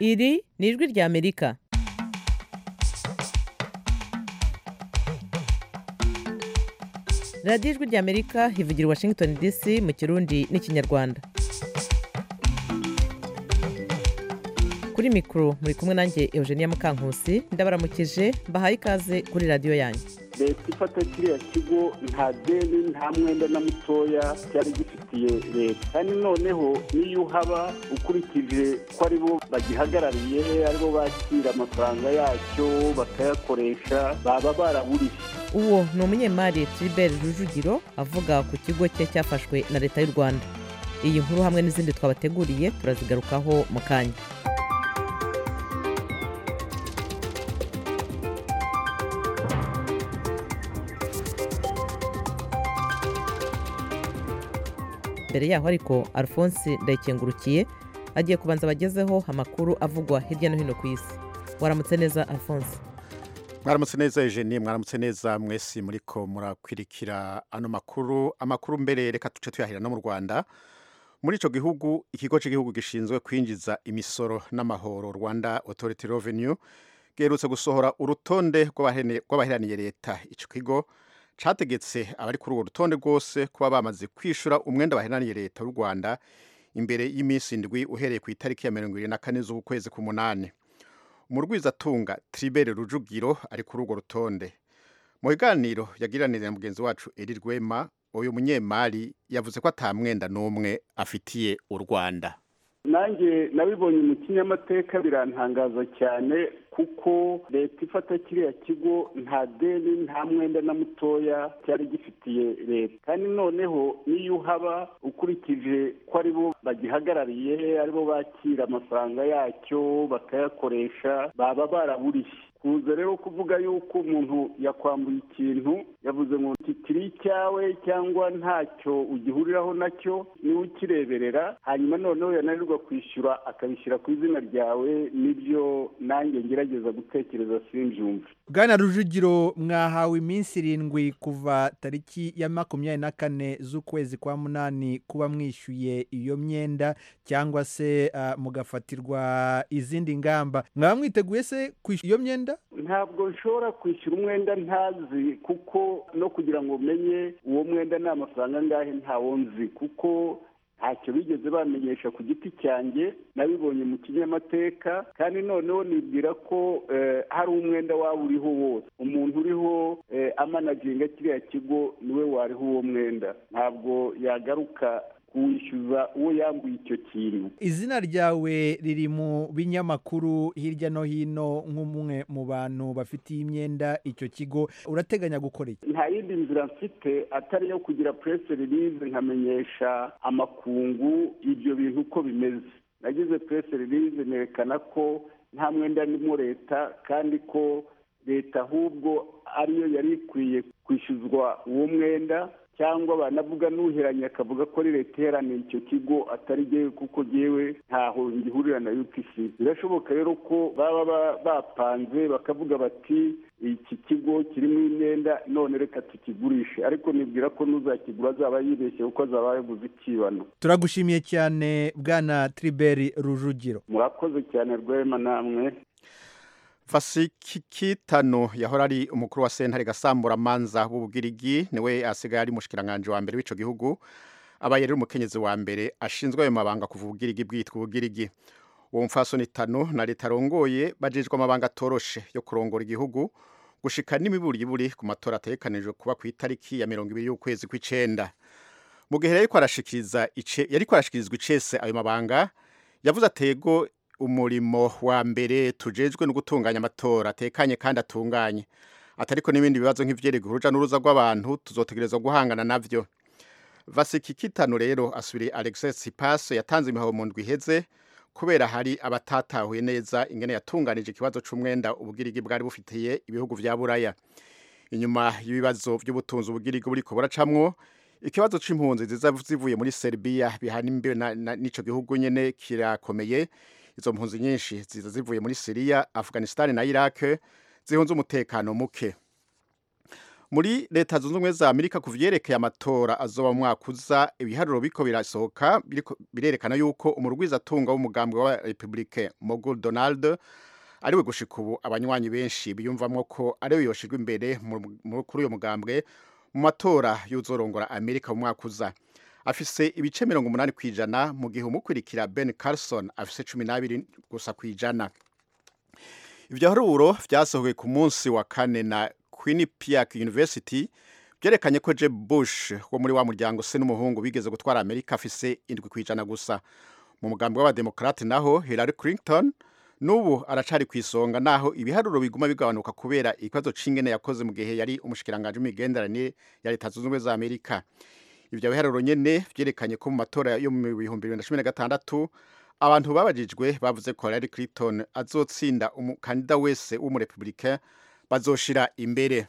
iri ni ijwi ry'amerika radiyo ijwi ry'amerika ivugira i washington dc mu kirundi n'ikinyarwanda kuri mikoro muri kumwe nanjye eugenia mukankusi ndabaramukije mbahaye ikaze kuri radiyo yanyu leta ifata kiriya kigo nta deni nta mwenda na mutoya cyari gifitiye leta kandi noneho n'iyo uhaba ukurikije ko ari bo bagihagarariye aribo bakira amafaranga yacyo bakayakoresha baba baraburishe uwo ni umunyemari tribert rujugiro avuga ku kigo cye cyafashwe na leta y'u rwanda iyi nkuru hamwe n'izindi twabateguriye turazigarukaho mu kanya mbere yaho ariko alphonse ndayikengurukiye agiye kubanza abagezeho amakuru avugwa hirya no hino ku isi waramutse neza alphonse mwaramutse neza Eugenie mwaramutse neza mwese muriko murakwirikira ano makuru amakuru mbere reka tuce tuyahira no mu Rwanda muri ico gihugu ikigo cy'igihugu gishinzwe kwinjiza imisoro n'amahoro Rwanda Authority Revenue giherutse gusohora urutonde rw'abaheraniye leta ico kigo categetse abari kuri urwo rutonde rwose kuba bamaze kwishura umwenda baheraniye leta y'u Rwanda imbere y'iminsi indwi uhereye ku itariki ya mirongo irindwi na kane z'ukwezi k'umunani umurwizatunga tribere rujugiro ari kuri urwo rutonde mu biganiro yagiranire na mugenzi wacu eri rwema uyu munyemari yavuze ko ata mwenda n'umwe afitiye u rwanda nanjye nabibonye mu kinyamateka birantangaza cyane kuko leta ifata kiriya kigo nta deni nta mwenda na mutoya cyari gifitiye leta kandi noneho n'iyo uhaba ukurikije ko ari bo bagihagarariye aribo bakira amafaranga yacyo bakayakoresha baba baraburishe kuza rero kuvuga yuko umuntu yakwambuye ikintu yavuze ngo kiri icyawe cyangwa ntacyo ugihuriraho nacyo niwe ukireberera hanyuma noneho yananirwa kwishyura akabishyira ku izina ryawe nibyo nanjye ngerageza gutekereza simbyumve bwana rujugiro mwahawe iminsi irindwi kuva tariki ya makumyabiri na kane z'ukwezi kwa munani kuba mwishyuye iyo myenda cyangwa se mugafatirwa izindi ngamba mwaba mwiteguye se kwishyura iyo myenda ntabwo nshobora kwishyura umwenda ntazi kuko no kugira ngo umenye uwo mwenda ni amafaranga angahe ntawo nzi kuko ntacyo bigeze bamenyesha ku giti cyanjye nabibonye mu kinyamateka kandi noneho nibwira ko hari umwenda waba uriho wose umuntu uriho amanaginga kiriya kigo niwe wariho uwo mwenda ntabwo yagaruka kuwishyuza uwo yambuye icyo kintu izina ryawe riri mu binyamakuru hirya no hino nk'umwe mu bantu bafitiye imyenda icyo kigo urateganya gukora iki nta yindi nzira mfite atari iyo kugira puresi ririze nkamenyesha amakungu ibyo bintu uko bimeze nagize puresi ririze nerekana ko nta mwenda arimo leta kandi ko leta ahubwo ariyo yari ikwiye kwishyuzwa uwo mwenda cyangwa banavuga n'uheranye akavuga ko ari leta iheraniye icyo kigo atari jyewe kuko jyewe ntaho ngihurira na UPC birashoboka rero ko baba bapanze bakavuga bati iki kigo kirimo imyenda none reka tukigurishe ariko nibwira ko n'uzakigura azaba yibeshye kuko azaba yaguze ikibano turagushimiye cyane bwana triberi rujugiro murakoze cyane rwema namwe Fasikitano yahora ari umukuru wa sentare gasamburamanza w'ubugirigi niwe asigaye ari mushikiranganje wa mbere w'ico gihugu abaye rero umukenyezi wa mbere ashinzwe ayo mabanga kuva ubugirigi bwitwa ubugirigi uwo mfasoni tano na leta arongoye bajejwe amabanga atoroshe yo kurongora igihugu gushika n'imiburiburi ku matora ategekanijwe kuba ku itariki ya mirongo ibiri y'ukwezi kw'icenda mu gihe yariko arashikiriza ice yariko arashikirizwa icese ayo mabanga yavuze atego umurimo wa mbere tujejwe no gutunganya amatora atekanye kandi atunganye atariko n'ibindi bibazo nk'ivyerekeye uruja n'uruza rw'abantu tuzotegerezwa guhangana navyo vasikikitano rero asubiriye alexis sipas yatanze imihaho mu ndwi iheze kubera hari abatatahuye neza ingene yatunganije ikibazo c'umwenda ubugirigi bwari bufitiye ibihugu vya buraya inyuma y'ibibazo vy'ubutunzi ubugirigi buriko buracamwo ikibazo c'impunzi ziza zivuye muri Serbia bihana imbe n'ico gihugu nyene kirakomeye izo mpunzi nyinshi ziza zivuye muri Syria Afghanistan na Iraq zihunze umutekano muke muri leta zunze ubumwe za amerika ku vyerekeye amatora azoba mu mwaka uza ibiharuro biko birasohoka biriko- birerekana yuko umurwizatunga w'umugambwe wa republike mogul donald ariwe gushika ubu abanywanyi benshi biyumvamwo ko ariwe yoshirwa imbere mu- mu- kuri uyo mugambwe mu matora y'uzorongora amerika mu mwaka uza afise ibice mirongo umunani ku ijana mu gihe umukurikira ben carson afise cumi n'abiri gusa ku ijana ivyo haruro vyasohowe ku munsi wa kane na quinnipiac university vyerekanye ko jeb bush wo muri wa muryango se n'umuhungu bigeze gutwara amerika afise indwi ku ijana gusa mu mugambi w'abademokrate naho hillary clinton n'ubu aracari ku isonga naho ibiharuro biguma bigabanuka kubera ikibazo c'ingene yakoze mu gihe yari umushikiranganji w'imigenderanire ya leta zunze ubumwe za amerika ivyo biharuro nyene vyerekanye ko mu matora yo mu bihumbi bibiri na cumi na gatandatu abantu babajijwe bavuze ko Hillary Clinton azotsinda umukandida wese w'umurepublicain bazoshira imbere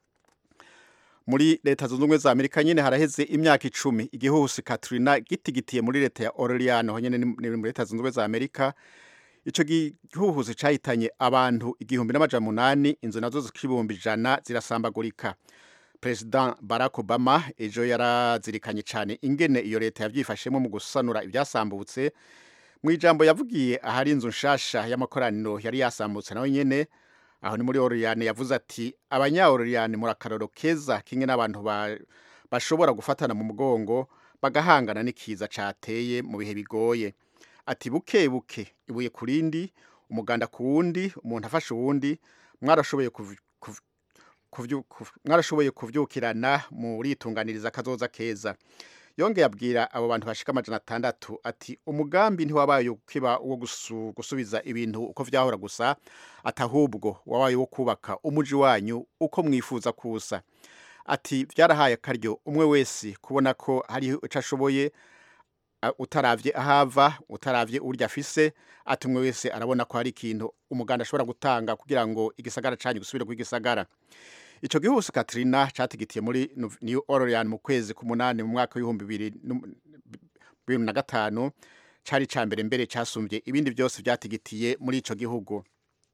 muri leta zunze ubumwe za amerika nyene haraheze imyaka icumi igihuhusi katrina gitigitiye muri leta ya orlean ho nyene ni ni muri leta zunze ubumwe za amerika ico gihuhusi cahitanye abantu igihumbi n'amajana munani inzu nazo zikibumbi ijana zirasambagurika President Barack Obama ejo yarazirikanye cyane ingene iyo leta yavyifashemo mu gusanura ivyasambutse mu ijambo yavugiye ahari inzu nshasha y'amakoraniro yari yasambutse nawe nyene aho ni muri Orleans yavuze ati abanya Orleans muri akaroro keza kimwe n'abantu ba, bashobora gufatana mu mugongo bagahangana n'ikiza cateye mu bihe bigoye ati buke buke ibuye ku rindi umuganda ku wundi umuntu afashe uwundi mwarashoboye kuv- kuv- kuvyu- kuv- mwarashoboye kuvyukirana muritunganiriza akazoza keza yongeye abwira abo bantu bashika amajana atandatu ati umugambi ntiwabaye ukiba uwo gusu- gusubiza ibintu uko vyahora gusa ati ahubwo wabaye wo kubaka umuji wanyu uko mwifuza kusa ati vyarahaye akaryo umwe wese kubona ko hariho ico ashoboye a- utaravye ahava utaravye urya afise ati umwe wese arabona ko hari ikintu umuganda ashobora gutanga kugira ngo igisagara canyu gisubire kuba igisagara ico gihuhusi katrina catigitiye muri New- new orleans mu kwezi k'umunani mu mwaka w'ibihumbi bibiri n'um- bibiri na gatanu cari ca mbere mbere casumvye ibindi vyose vyatigitiye muri ico gihugu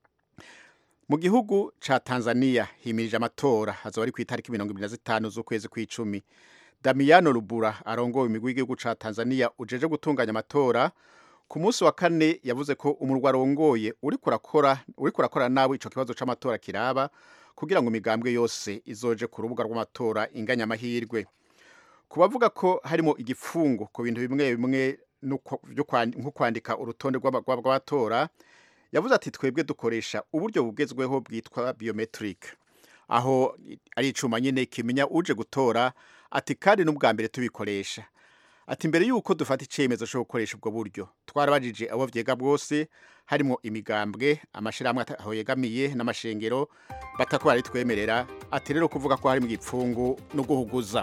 mu gihugu ca tanzania himirije amatora azoba ari kw'itariki mirongo ibiri na zitanu z'ukwezi kw'icumi Damiano Rubura arongoye imigwi y'igihugu ca Tanzania ujeje gutunganya amatora ku munsi wa kane yavuze ko umurwa arongoye uriko urakora uriko urakora nabi ico kibazo c'amatora kiraba kugira ngo imigambwe yose izoje ku rubuga rw'amatora inganya amahirwe ku bavuga ko harimo igifungo ku bintu bimwe bimwe n'uko- vyo kwan- nko kwandika urutonde rw'aba- rw'aba- rw'abatora yavuze ati twebwe dukoresha uburyo bugezweho bwitwa biometric aho ari icuma nyine kimenya uje gutora ati kandi n'ubwa mbere tubikoresha ati mbere yuko dufata icyemezo cyo gukoresha ubwo buryo twarabajije abo vyega bwose harimo imigambwe amashirahamwe ata- aho yegamiye n'amashengero batako baritwemerera ati rero kuvuga ko harimo igipfungu no guhuguza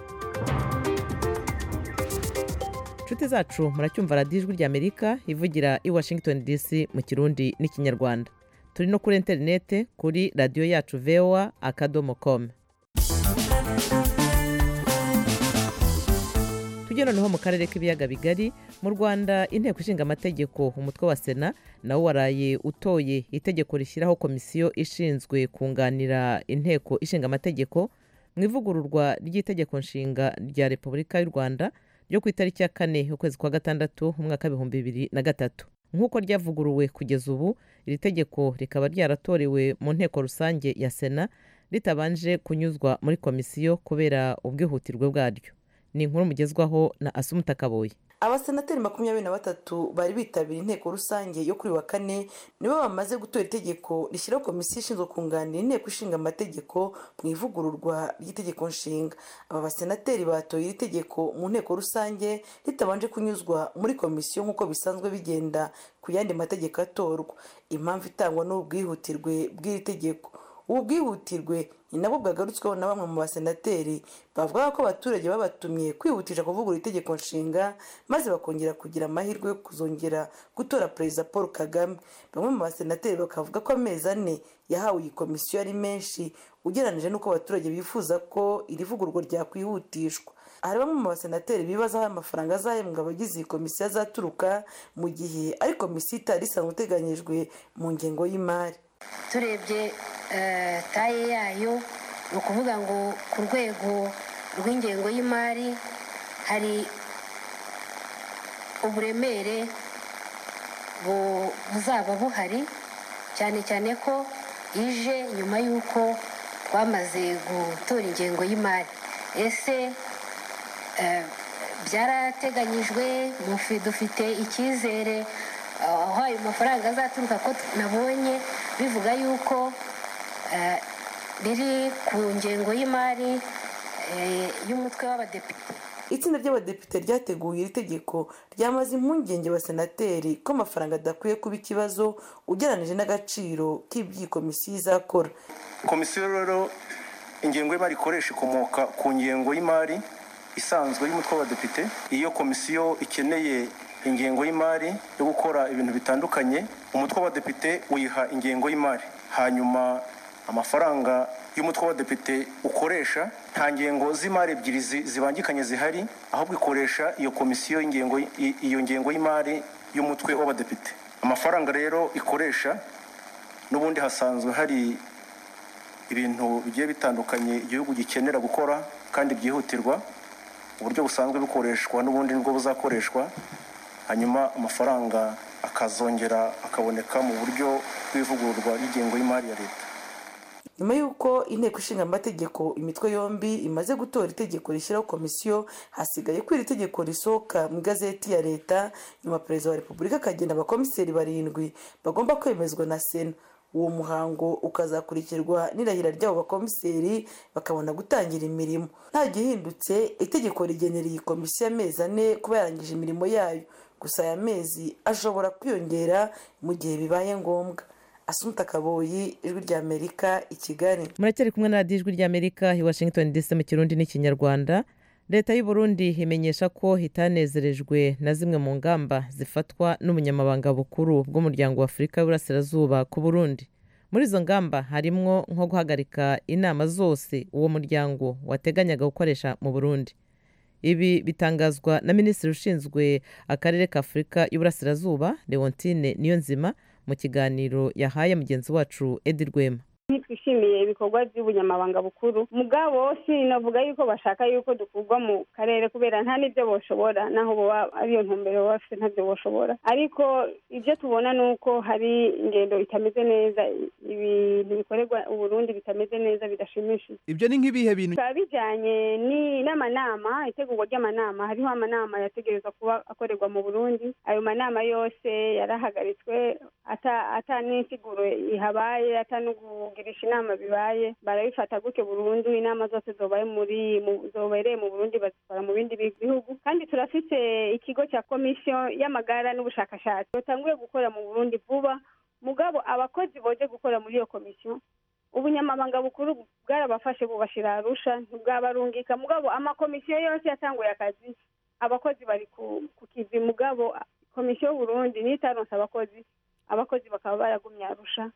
inshuti zacu muracyumva radiyo ijwi ry'amerika ivugira i washington dc mu kirundi n'ikinyarwanda turi no kuri interinete kuri radiyo yacu voa akadomo com tujye noneho mu karere k'ibiyaga bigari mu rwanda inteko ishinga amategeko umutwe wa sena nawo waraye utoye itegeko rishyiraho komisiyo ishinzwe kunganira inteko ishinga amategeko mu ivugururwa ry'itegeko nshinga rya repubulika y'u rwanda ryo ku itariki ya kane y'ukwezi kwa gatandatu mu mwaka w'ibihumbi bibiri na gatatu nk'uko ryavuguruwe kugeza ubu iri tegeko rikaba ryaratorewe mu nteko rusange ya sena ritabanje kunyuzwa muri komisiyo kubera ubwihutirwe bwaryo ni inkuru mugezwaho na asumuta kaboye abasenateri makumyabiri na batatu bari bitabiriye inteko rusange yo kuri uyu wa kane nibo bamaze gutora itegeko rishyiraho komisiyo ishinzwe kunganira inteko ishinga amategeko mu ivugururwa ry'itegeko nshinga aba basenateri batoye iri tegeko mu nteko rusange ritabanje kunyuzwa muri komisiyo nk'uko bisanzwe bigenda ku yandi mategeko atorwa impamvu itangwa n'ubwihutirwe bw'iri tegeko ubu bwihutirwe ni nabwo bwagarutsweho na bamwe mu basenateri bavuga ko abaturage babatumye kwihutisha kuvugurura itegeko nshinga maze bakongera kugira amahirwe yo kuzongera gutora perezida paul kagame bamwe mu basenateri bakavuga ko amezi ane yahawe iyi komisiyo ari menshi ugereranyije n'uko abaturage bifuza ko iri vugururwa ryakwihutishwa hari bamwe mu basenateri bibaza aho amafaranga azahembwa abagize iyi komisiyo azaturuka mu gihe ari komisiyo itari isanzwe iteganyijwe mu ngengo y'imari turebye eh, taye yayo ni ukuvuga ngo ku rwego rw'ingengo y'imari hari uburemere buzaba buhari cyane cyane ko ije nyuma y'uko twamaze gutora ingengo y'imari ese byarateganyijwe dufite icyizere aho ayo mafaranga azaturuka ko nabonye bivuga yuko biri ku ngengo y'imari y'umutwe w'abadepite itsinda ry'abadepite ryateguye iri tegeko ryamaze impungenge abasenateri ko amafaranga adakwiye kuba ikibazo ugereranyije n'agaciro k'iby'iyi komisiyo izakora komisiyo rero ingengo y'imari ikoresha ikomoka ku ngengo y'imari isanzwe y'umutwe w'abadepite iyo komisiyo ikeneye ingengo y'imari yo gukora ibintu bitandukanye umutwe w'abadepite uyiha ingengo y'imari hanyuma amafaranga y'umutwe w'abadepite ukoresha nta ngengo z'imari ebyiri zibangikanye zihari ahubwo ikoresha iyo komisiyo iyo ngengo y'imari y'umutwe w'abadepite amafaranga rero ikoresha n'ubundi hasanzwe hari ibintu bigiye bitandukanye igihugu gikenera gukora kandi byihutirwa uburyo busanzwe bukoreshwa n'ubundi nibwo buzakoreshwa hanyuma amafaranga akazongera akaboneka mu buryo bw'ivugururwa ry'ingengo y'imari ya leta nyuma y'uko inteko ishinga amategeko imitwe yombi imaze gutora itegeko rishyiraho komisiyo hasigaye ko iri tegeko risohoka mu igazeti ya leta nyuma perezida wa repubulika akagena abakomiseri barindwi bagomba kwemezwa na sena uwo muhango ukazakurikirwa n'irahira ry'abo bakomiseri bakabona gutangira imirimo nta gihindutse itegeko rigenera iyi komisiyo amezi ane kuba yarangije imirimo yayo gusa aya mezi ashobora kwiyongera mu gihe bibaye ngombwa asunta kaboyi ijwi ry'amerika i kigali muracyari kumwe na radiyo ijwi ry'amerika i washington dc mu kirundi n'ikinyarwanda leta y'u Burundi imenyesha ko itanezerejwe na zimwe mu ngamba zifatwa n'ubunyamabanga bukuru bw'umuryango wa afurika y'uburasirazuba ku burundi muri izo ngamba harimwo nko guhagarika inama zose uwo muryango wateganyaga gukoresha mu burundi ibi bitangazwa na minisitiri ushinzwe akarere ka afurika y'uburasirazuba leontine niyonzima mu kiganiro yahaye mugenzi wacu edi rwema ntitwishimiye ibikorwa by'ubunyamabanga bukuru mugabo sinavuga yuko bashaka yuko dukurwa mu karere kubera nta n'ibyo boshobora naho boba ariyo ntumbero baba bafite ntabyo boshobora ariko ibyo tubona ni uko hari ingendo itameze neza ibintu bikorerwa uburundi bitameze neza bidashimishije ibyo ni nk'ibihe bintu bikaba bijyanye n'amanama itegurwa ry'amanama hariho amanama yategerezwa kuba akorerwa mu burundi ayo manama yose yarahagaritswe ata n'insiguro ihabaye ata n'ugugirisha inama bibaye barabifata gutyo burundu inama zose zobaye muri zobereye mu burundi bazikora mu bindi bihugu kandi turafite ikigo cya komisiyo y'amagara n'ubushakashatsi batanguye gukora mu burundi vuba mugabo abakozi boje gukora muri iyo komisiyo ubunyamabanga bukuru bwarabafashe bubashira arusha ntibwabarungika mugabo amakomisiyo yose yatanguye akazi abakozi bari ku kivi mugabo komisiyo y'uburundi niyo itaronse abakozi abakozi bakaba baragumye arusha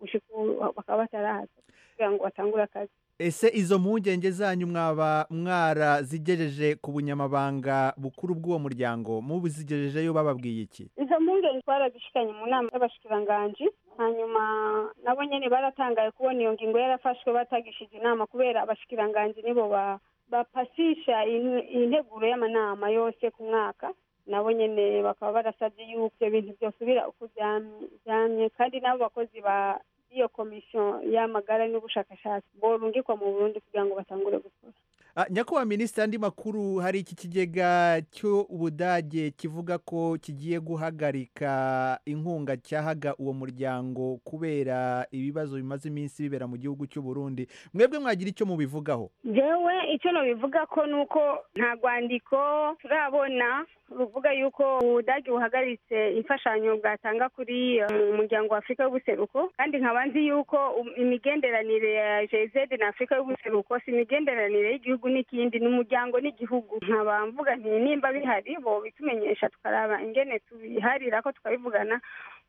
bakaba batarahaza kugira ngo batangure akazi ese izo mpungenge zanyu mwaba mwarazigejeje ku bunyamabanga bukuru bw'uwo muryango mubizigejejeyo bababwiye iki izo mpungenge twarazishikanye mu nama y'abashikiranganji hanyuma nabo nyine baratangaye kubona iyo ngingo yarafashwe batagishije inama kubera abashikiranganji nibo bapasisha integuro y'amanama yose ku mwaka nabo nyine bakaba barasabye yuko ibyo bintu byosubira uko byamye kandi n'abo bakozi ba iyo komisiyo y'amagara n'ubushakashatsi borungikwa mu burundi kugira ngo batangure gukora nyakubahwa minisitiri andi makuru hari iki kigega cy'ubudage kivuga ko kigiye guhagarika inkunga cyahaga uwo muryango kubera ibibazo bimaze iminsi bibera mu gihugu cy'u Burundi mwebwe mwagira icyo mubivugaho yewe icyo nabivuga ko ni uko nta rwandiko turabona ruvuga yuko ubudage buhagaritse imfashanyo bwatanga kuri umuryango wa afurika y'ubuseruko kandi nkaba nzi yuko imigenderanire ya jezede na afurika y'ubuseruko si imigenderanire y'igihugu n'ikindi ni umuryango n'igihugu nkaba mvuga nti nimba bihari bo bitumenyesha tukaraba ingene tubiharira ko tukabivugana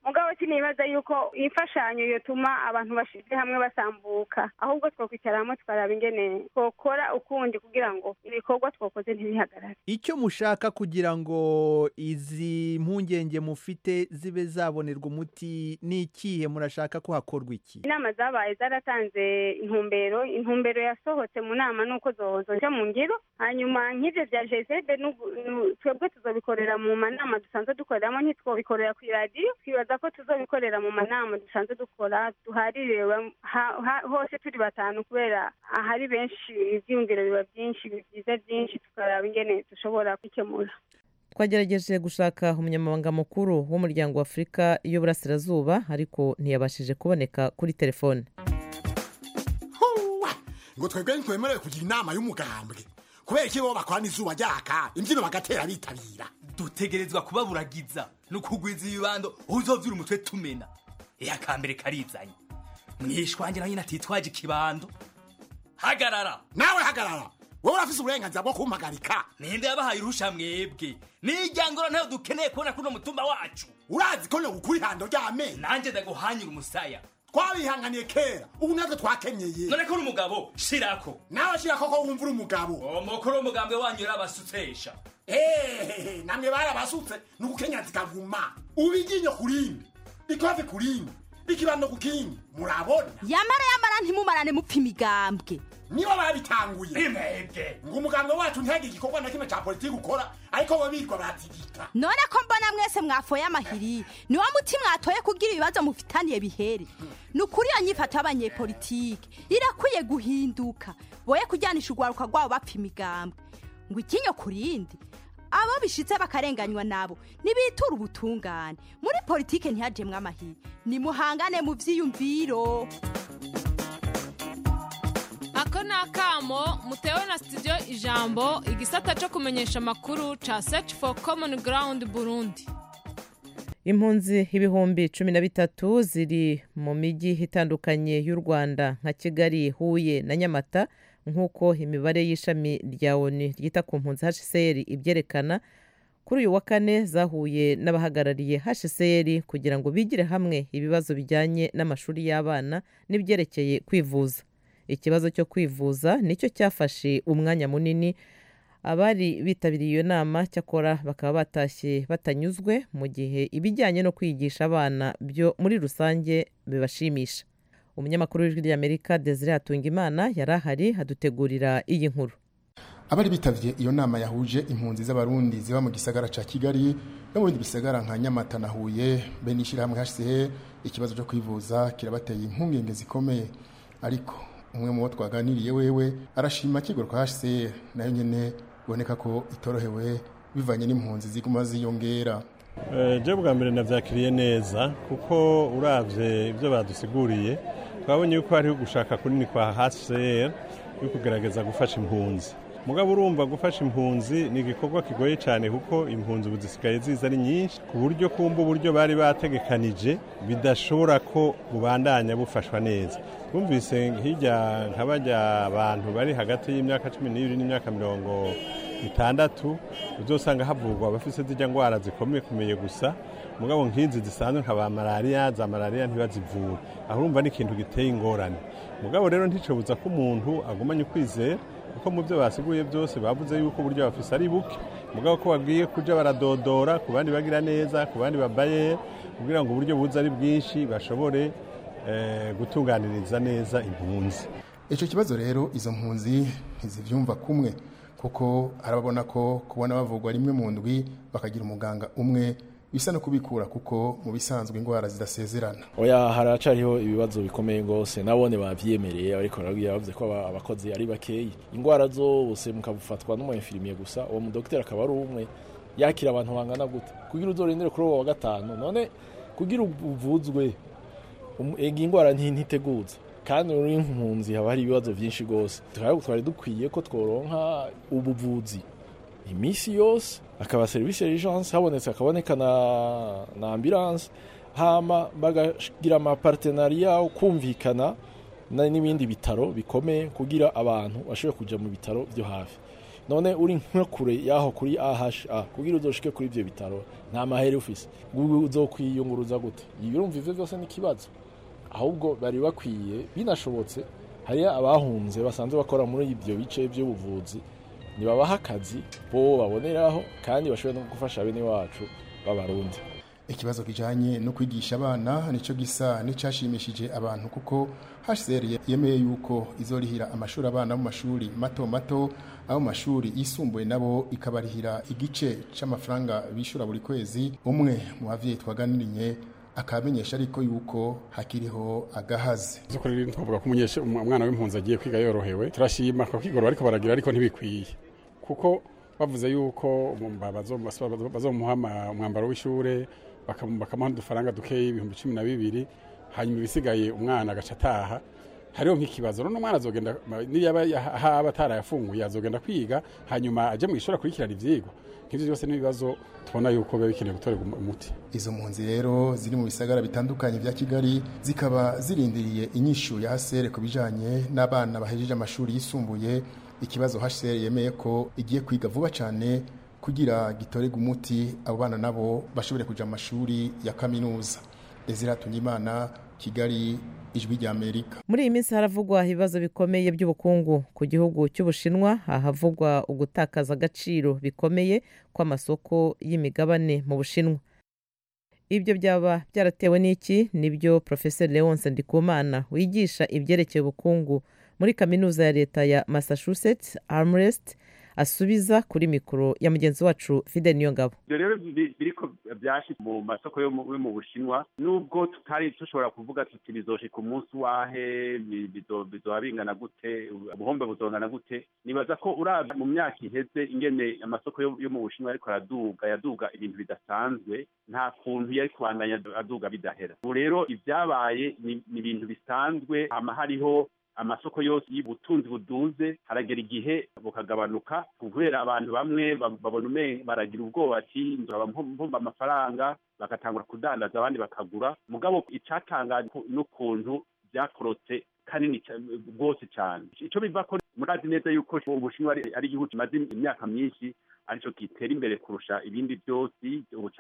mugabo sinibaza yuko imfashanyo yotuma abantu bashize hamwe basambuka ahubwo twokwicara hamwe tukaraba ingene twokora ukundi kugira ngo ibikorwa twakoze ntibihagarare icyo mushaka kugira ngo izi mpungenge mufite zibe zabonerwa umuti ni ikihe murashaka ko hakorwa iki inama zabaye zaratanze intumbero intumbero yasohotse mu nama nuko zoja mu ngiro hanyuma nk'ivyo vya jesede twebwe tuzobikorera mu manama dusanzwe dukoreramo ntitwobikorera ku iradiyo twibaza ko tuzobikorera mu manama dusanzwe dukora duhaririwe ha- ha- hose turi batanu kubera ahari benshi ivyiyumviro biba byinshi byiza byinshi tukaraba ingene dushobora kwikemura twagerageje gushaka umunyamabanga mukuru w'umuryango wa afurika y'uburasirazuba ariko ntiyabashije kuboneka kuri telefone Huwa! ngo twebwe ntitwemerewe kugira inama y'umugambwe kubera iki bo bakorana izuba ryaka imbyino bagatera bitabira dutegerezwa kubaburagiza no kugwiza ibibando uzovyura umutwe tumena iya kambere karizanye mwishwange nawe nyine atitwaje ikibando hagarara nawe hagarara wowe urafise uburenganzira bwo kumpagarika ninde yabahaye uruhusha mwebwe nijyangoro ntayo dukeneye kubona kuno mutumba wacu urazi ko nogukura ihando ry'amenyo nanjye ndaguhanyura umusaya twabihanganiye kera ubu natwe twakenyeye none ko uri umugabo shirako nawe shira koko wumva uri umugabo umukuru w'umugambwe wanyu yarabasutsesha hehehe namwe barabasutse ni ugukenya zikaguma ubu iryinyo ku rindi ikofe ku rindi ikibando ku kindi murabona yamara yamara ntimumarane mupfa imigambwe nibo babitanguye imwebwe ngo umugambwe wacu ntihagire igikorwa na kimwe cya politiki ukora ariko bo birirwa baratigita none ko mbona mwese mwafoye amahiri niwo muti mwatoye kugira ibibazo mufitaniye bihere ni ukuri iyo nyifato y'abanyepolitike irakwiye guhinduka boye kujyanisha urwaruka rwabo bapfa imigambwe ngo ikinyo ku rindi abo bishitse bakarenganywa nabo nibitura ubutungane muri politike ntihajemwe amahiri nimuhangane mu vyiyumviro ako ni akamo mutewe na studio ijambo igisata cyo kumenyesha amakuru ca search for common ground burundi impunzi ibihumbi cumi na bitatu ziri mu mijyi itandukanye y'u rwanda nka kigali huye na nyamata nk'uko imibare y'ishami rya oni ryita ku mpunzi hcr ibyerekana kuri uyu wa kane zahuye n'abahagarariye hcr kugira ngo bigire hamwe ibibazo bijyanye n'amashuri y'abana n'ibyerekeye kwivuza ikibazo cyo kwivuza nicyo cyafashe umwanya munini abari bitabiriye iyo nama cyakora bakaba batashye batanyuzwe mu gihe ibijyanye no kwigisha abana byo muri rusange bibashimisha umunyamakuru w'ijwi ry'amerika desire hatungimana yari ahari adutegurira iyi nkuru abari bitavye iyo nama yahuje impunzi z'abarundi ziba mu gisagara ca kigali no mu bindi bisagara nka nyamata na huye be n'ishyirahamwe hcr ikibazo cyo kwivuza kirabateye impungenge zikomeye ariko umwe mu bo twaganiriye wewe arashima kigo kwa hcr nayo nyene biboneka ko itorohewe bivanye n'impunzi ziguma ziyongera je bwa mbere navyakiriye neza kuko uravye ibyo badusiguriye twabonye yuko hariho gushaka kunini kwa hcr yo kugerageza gufasha impunzi mugabo urumva gufasha impunzi ni igikorwa kigoye cyane kuko impunzi ubu zisigaye ziza ari nyinshi ku buryo kumva uburyo bari bategekanije bidashobora ko bubandanya bufashwa neza twumvise hirya nka bajya abantu bari hagati y'imyaka cumi n'ibiri n'imyaka mirongo itandatu uzosanga havurwa abafite zijya ndwara zikomeye kumeye gusa mugabo nk'izi zisanzwe nka ba malariya za malariya ntibazivure aho urumva ni ikintu giteye ingorane mugabo rero nticobuza ko umuntu agumanye ukwizera kuko mu byo basiguye byose bavuze yuko uburyo bafise ari buke mugabo ko bagiye kuja baradodora ku bandi bagira neza ku bandi babaye kugira ngo uburyo buza ari bwinshi bashobore eh, gutunganiriza neza impunzi icyo kibazo rero izo mpunzi ntizibyumva kumwe kuko arababona ko kubona bavugwa rimwe mu ndwi bakagira umuganga umwe bisa no kubikura kuko mu bisanzwe indwara zidasezerana oya haracariho ibibazo bikomeye rwose nabone babyemereye ariko narabwiye bavuze ko aba- abakozi ari bakeyi indwara zose mukabufatwa n'umuyefirimiye gusa uwo mudogiteri akaba ari umwe yakira abantu bangana gute kugira uzorindire kuri uwo wa gatanu none kugira uvuzwe um- ega indwara nti- ntiteguza kandi uri impunzi haba hari ibibazo byinshi rwose tukaba twari dukwiye ko tworonka ubuvuzi iminsi yose akaba serivisi ya urgence habonetse hakaboneka na, na ambulance hama bagagira amapartenariya kumvikana na- n'ibindi bitaro bikomeye kugira abantu bashobore kujya mu bitaro byo hafi none uri nko kure yaho kuri AHA kugira uzoshike kuri ivyo bitaro nta mahere ufise uzokwiyunguruza gute ibirumva ivyo vyose n'ikibazo ahubwo bari bakwiye binashobotse hariya abahunze basanzwe bakora muri ibyo bice by'ubuvuzi nibabaha akazi bo baboneraho kandi bashobora no gufasha bene wacu b'abarundi ikibazo kijanye no kwigisha abana nico gisa n'icashimishije abantu kuko HCR yemeye yuko izorihira amashuri abana mu mashuri mato mato abo mashuri yisumbuye nabo ikabarihira igice c'amafaranga bishura buri kwezi umwe mu bavyeyi twaganiriye akamenyesha ariko yuko hakiriho agahaze zukuri twavuga ko umunyeshe umwana w'impunzi agiye kwiga yorohewe turashima ko kwigoro ariko baragira ariko ntibikwiye kuko bavuze yuko bazomuha umwambaro w'ishure bakamuha udufaranga dukeyi ibihumbi cumi na bibiri hanyuma ibisigaye umwana agaca ataha hariho nk'ikibazo none umwana azogenda niyaba haba atarayafunguye azogenda kwiga hanyuma aje mu ishuri akurikirana ivyigwa nk'ivyo byose n'ibibazo tubona yuko biba bikeneye gutorerwa umuti izo mpunzi rero ziri mu bisagara bitandukanye vya kigali zikaba zirindiriye inyishu ya hasere ku bijanye n'abana bahejeje amashuri yisumbuye ikibazo hasere yemeye ko igiye kwiga vuba cane kugira gitorerwe umuti abo bana nabo bashobore kuja mu mashuri ya kaminuza Desire Tungimana Kigali ijwi rya Amerika muri iyi minsi haravugwa ibibazo bikomeye by'ubukungu ku gihugu cy'ubushinwa ahavugwa ugutakaza agaciro bikomeye kw'amasoko y'imigabane mu bushinwa ibyo byaba byaratewe n'iki nibyo profesor leonce ndikumana wigisha ibyerekeye ubukungu muri kaminuza ya leta ya massachusetts armrest asubiza kuri mikoro ya mugenzi wacu fide niyo ngabo ibyo rero biriko byashitse mu masoko yo mu bushinwa nubwo tutari dushobora kuvuga tuti bizoshika umunsi wahe bizoba bingana gute ubuhombe buzongana gute nibaza ko urabye mu myaka iheze ingene amasoko yo mu bushinwa ariko araduga yaduga ibintu bidasanzwe nta kuntu yari kubandanya aduga bidahera ubu rero ibyabaye ni ibintu bisanzwe hama hariho amasoko yose y'ubutunzi buduze haragera igihe bukagabanuka kubera abantu bamwe babona umenga baragira ubwoba ati mbumba amafaranga bagatangura kudandaza abandi bakagura mugabo icatangaje n'ukuntu byakorotse kanini rwose cyane icyo biva ko murazi neza yuko ubushinwa ari igihugu kimaze imyaka myinshi aricyo gitera imbere kurusha ibindi byose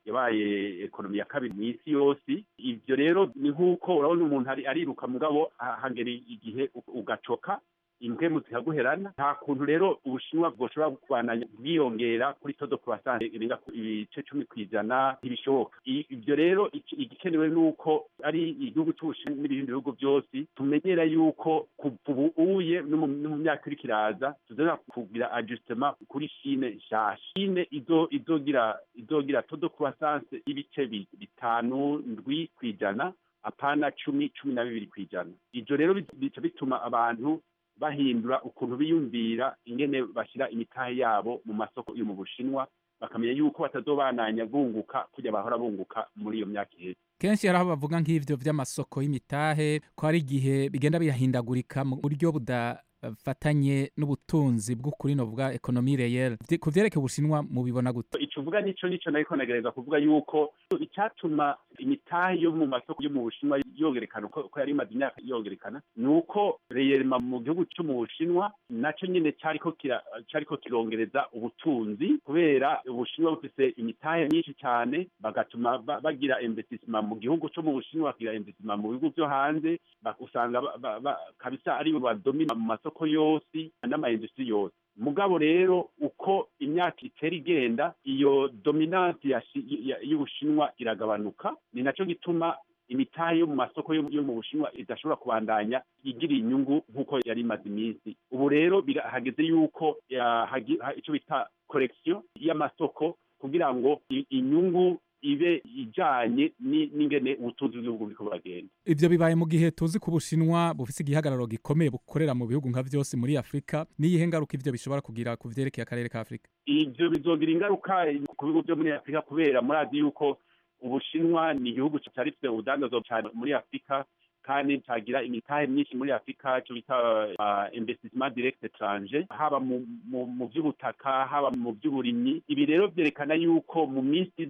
yabaye ekonomi ya kabiri mu isi yose ibyo rero ni nk'uko urabona umuntu ariruka mugabo hagera igihe ugacoka impwemu zikaguherana nta kuntu rero ubushinwa bwoshobora kubandanya bwiyongera kuri todo croissance irenga ibice cumi ku ijana ntibishoboka ibyo rero igikenewe ni uko ari igihugu cy'ubushinwa n'ibindi bihugu byose tumenyera yuko kuva ubu uye no mu myaka iri kiraza tuzana kugira ajustement kuri shine nshasha shine izogira izogira todo croissance y'ibice bitanu ndwi ku ijana apana cumi cumi na bibiri ku ijana ibyo rero bica bituma abantu bahindura ukuntu biyumvira ingene bashyira imitahe yabo mu masoko yo mu bushinwa bakamenya yuko batazobananya bunguka kujya bahora bunguka muri iyo myaka iheze kenshi hari aho bavuga nk'ivyo vy'amasoko y'imitahe ko hari igihe bigenda biyahindagurika mu buryo budafatanye n'ubutunzi bw'ukuri novuga ekonomi reyel ku vyerekeye ubushinwa mubibona gute ico uvuga nico nico nariko nagereza kuvuga yuko icyatuma imitahe yo mu masoko yo mu bushinwa yongerekana uko yari imaze imyaka yongerekana ni uko reyelma mu gihugu cyo mu bushinwa naco nyine cyariko kira cyariko kirongereza ubutunzi kubera ubushinwa bufise imitahe myinshi cyane bagatuma bagira investissement mu gihugu cyo mu bushinwa bagira investissement mu bihugu byo hanze usanga kabisa ari bo badomina mu masoko yose n'amaindustri yose mugabo rero uko imyaka itera igenda iyo dominance y'ubushinwa iragabanuka ni nacyo gituma imitahe yo mu masoko yo mu bushinwa idashobora kubandanya igira inyungu nk'uko yari imaze iminsi ubu rero hageze yuko icyo bita korekisiyo y'amasoko kugira ngo inyungu ibe ijanye n'ingene ubutunzi bw'ibihugu buriko buragenda ivyo bibaye mu gihe tuzi ko ubushinwa bufise igihagararo gikomeye bukorera mu bihugu nka vyose muri afurika n'iyihe ngaruka ivyo bishobora kugira ku vyerekeye akarere ka afurika ivyo bizogira ingaruka ku bihugu vyo muri afurika kubera murazi yuko ubushinwa ni igihugu cyari gifite ubudandazo cyane muri afurika kandi cyagira imitahe myinshi muri afurika cyo bita investissement direct étranger haba mu by'ubutaka haba mu by'uburimyi ibi rero byerekana yuko mu minsi iza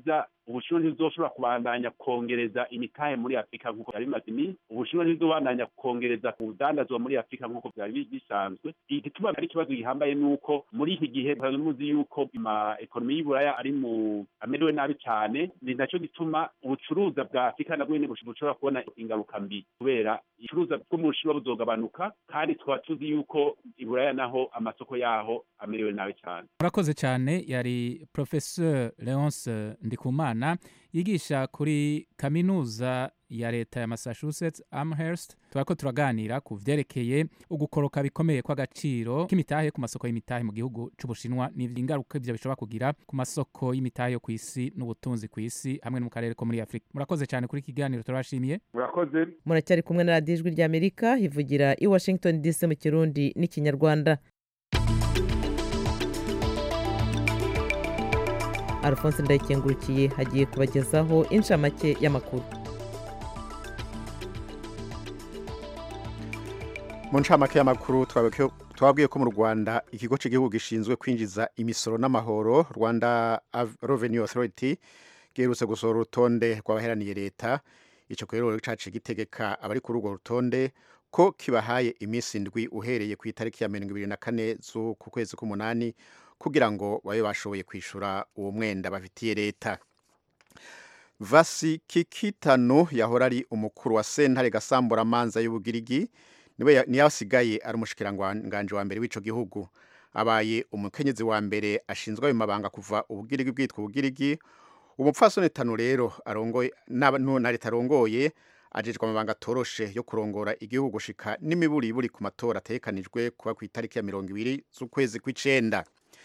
ubushinwa ntibuzoshobora kubandanya kongereza imitahe muri afurika nk'uko byari bimaze iminsi ubushinwa ntibuzobandanya kongereza ubudandazwa muri afurika nk'uko byari bi- bisanzwe igituma ari ikibazo gihambaye ni uko muri iki gihe musanzwe muzi yuko ama ekonomi y'uburaya ari mu amerewe nabi cyane ni nacyo gituma ubucuruza bwa afurika nabwo nyine bush- bushobora kubona ingaruka mbi kubera icuruza bwo mu bushinwa buzogabanuka kandi tukaba tuzi yuko iburaya naho amasoko yaho amerewe nabi cyane murakoze cyane yari professeur leonce ndikumana yigisha kuri kaminuza ya leta ya massachusetts amherst turako turaganira ku vyerekeye ugukoroka bikomeye kw'agaciro k'imitahe ku masoko y'imitahe mu gihugu c'ubushinwa n'ingaruka ivyo bishobora kugira ku masoko y'imitahe yo kw'isi n'ubutunzi kw'isi hamwe no mu karere ko muri afurika murakoze cyane kuri iki kiganiro turabashimiye murakoze muracyari kumwe na radiyo ijwi ry'amerika ivugira i washington dc mu kirundi n'ikinyarwanda alphonse ndayikengurukiye hagiye kubagezaho inshamake y'amakuru mu ncamake y'amakuru twabwiye- twabwiye ko mu rwanda ikigo cy'igihugu gishinzwe kwinjiza imisoro n'amahoro rwanda Av- revenue authority giherutse gusohora urutonde rw'abaheraniye leta icyo rero caciye gitegeka abari kuri urwo rutonde ko kibahaye iminsi indwi uhereye ku itariki ya mirongo ibiri na kane z'uku kwezi k'umunani kugira ngo babe bashoboye kwishyura uwo mwenda bafitiye leta vasi kikitano yahora ari umukuru wa sentare gasamburamanza y'ubugirigi niwe ya- niyo asigaye ari umushikiranganje wa mbere w'ico gihugu abaye umukenyezi wa mbere ashinzwe ayo mabanga kuva ubugirigi bwitwa ubugirigi umupfasoni tanu rero arongoye n'aba- nu- na leta arongoye ajejwe amabanga atoroshe yo kurongora igihugu gushika n'imiburiburi ku matora ategekanijwe kuba ku itariki ya mirongo ibiri z'ukwezi kw'icenda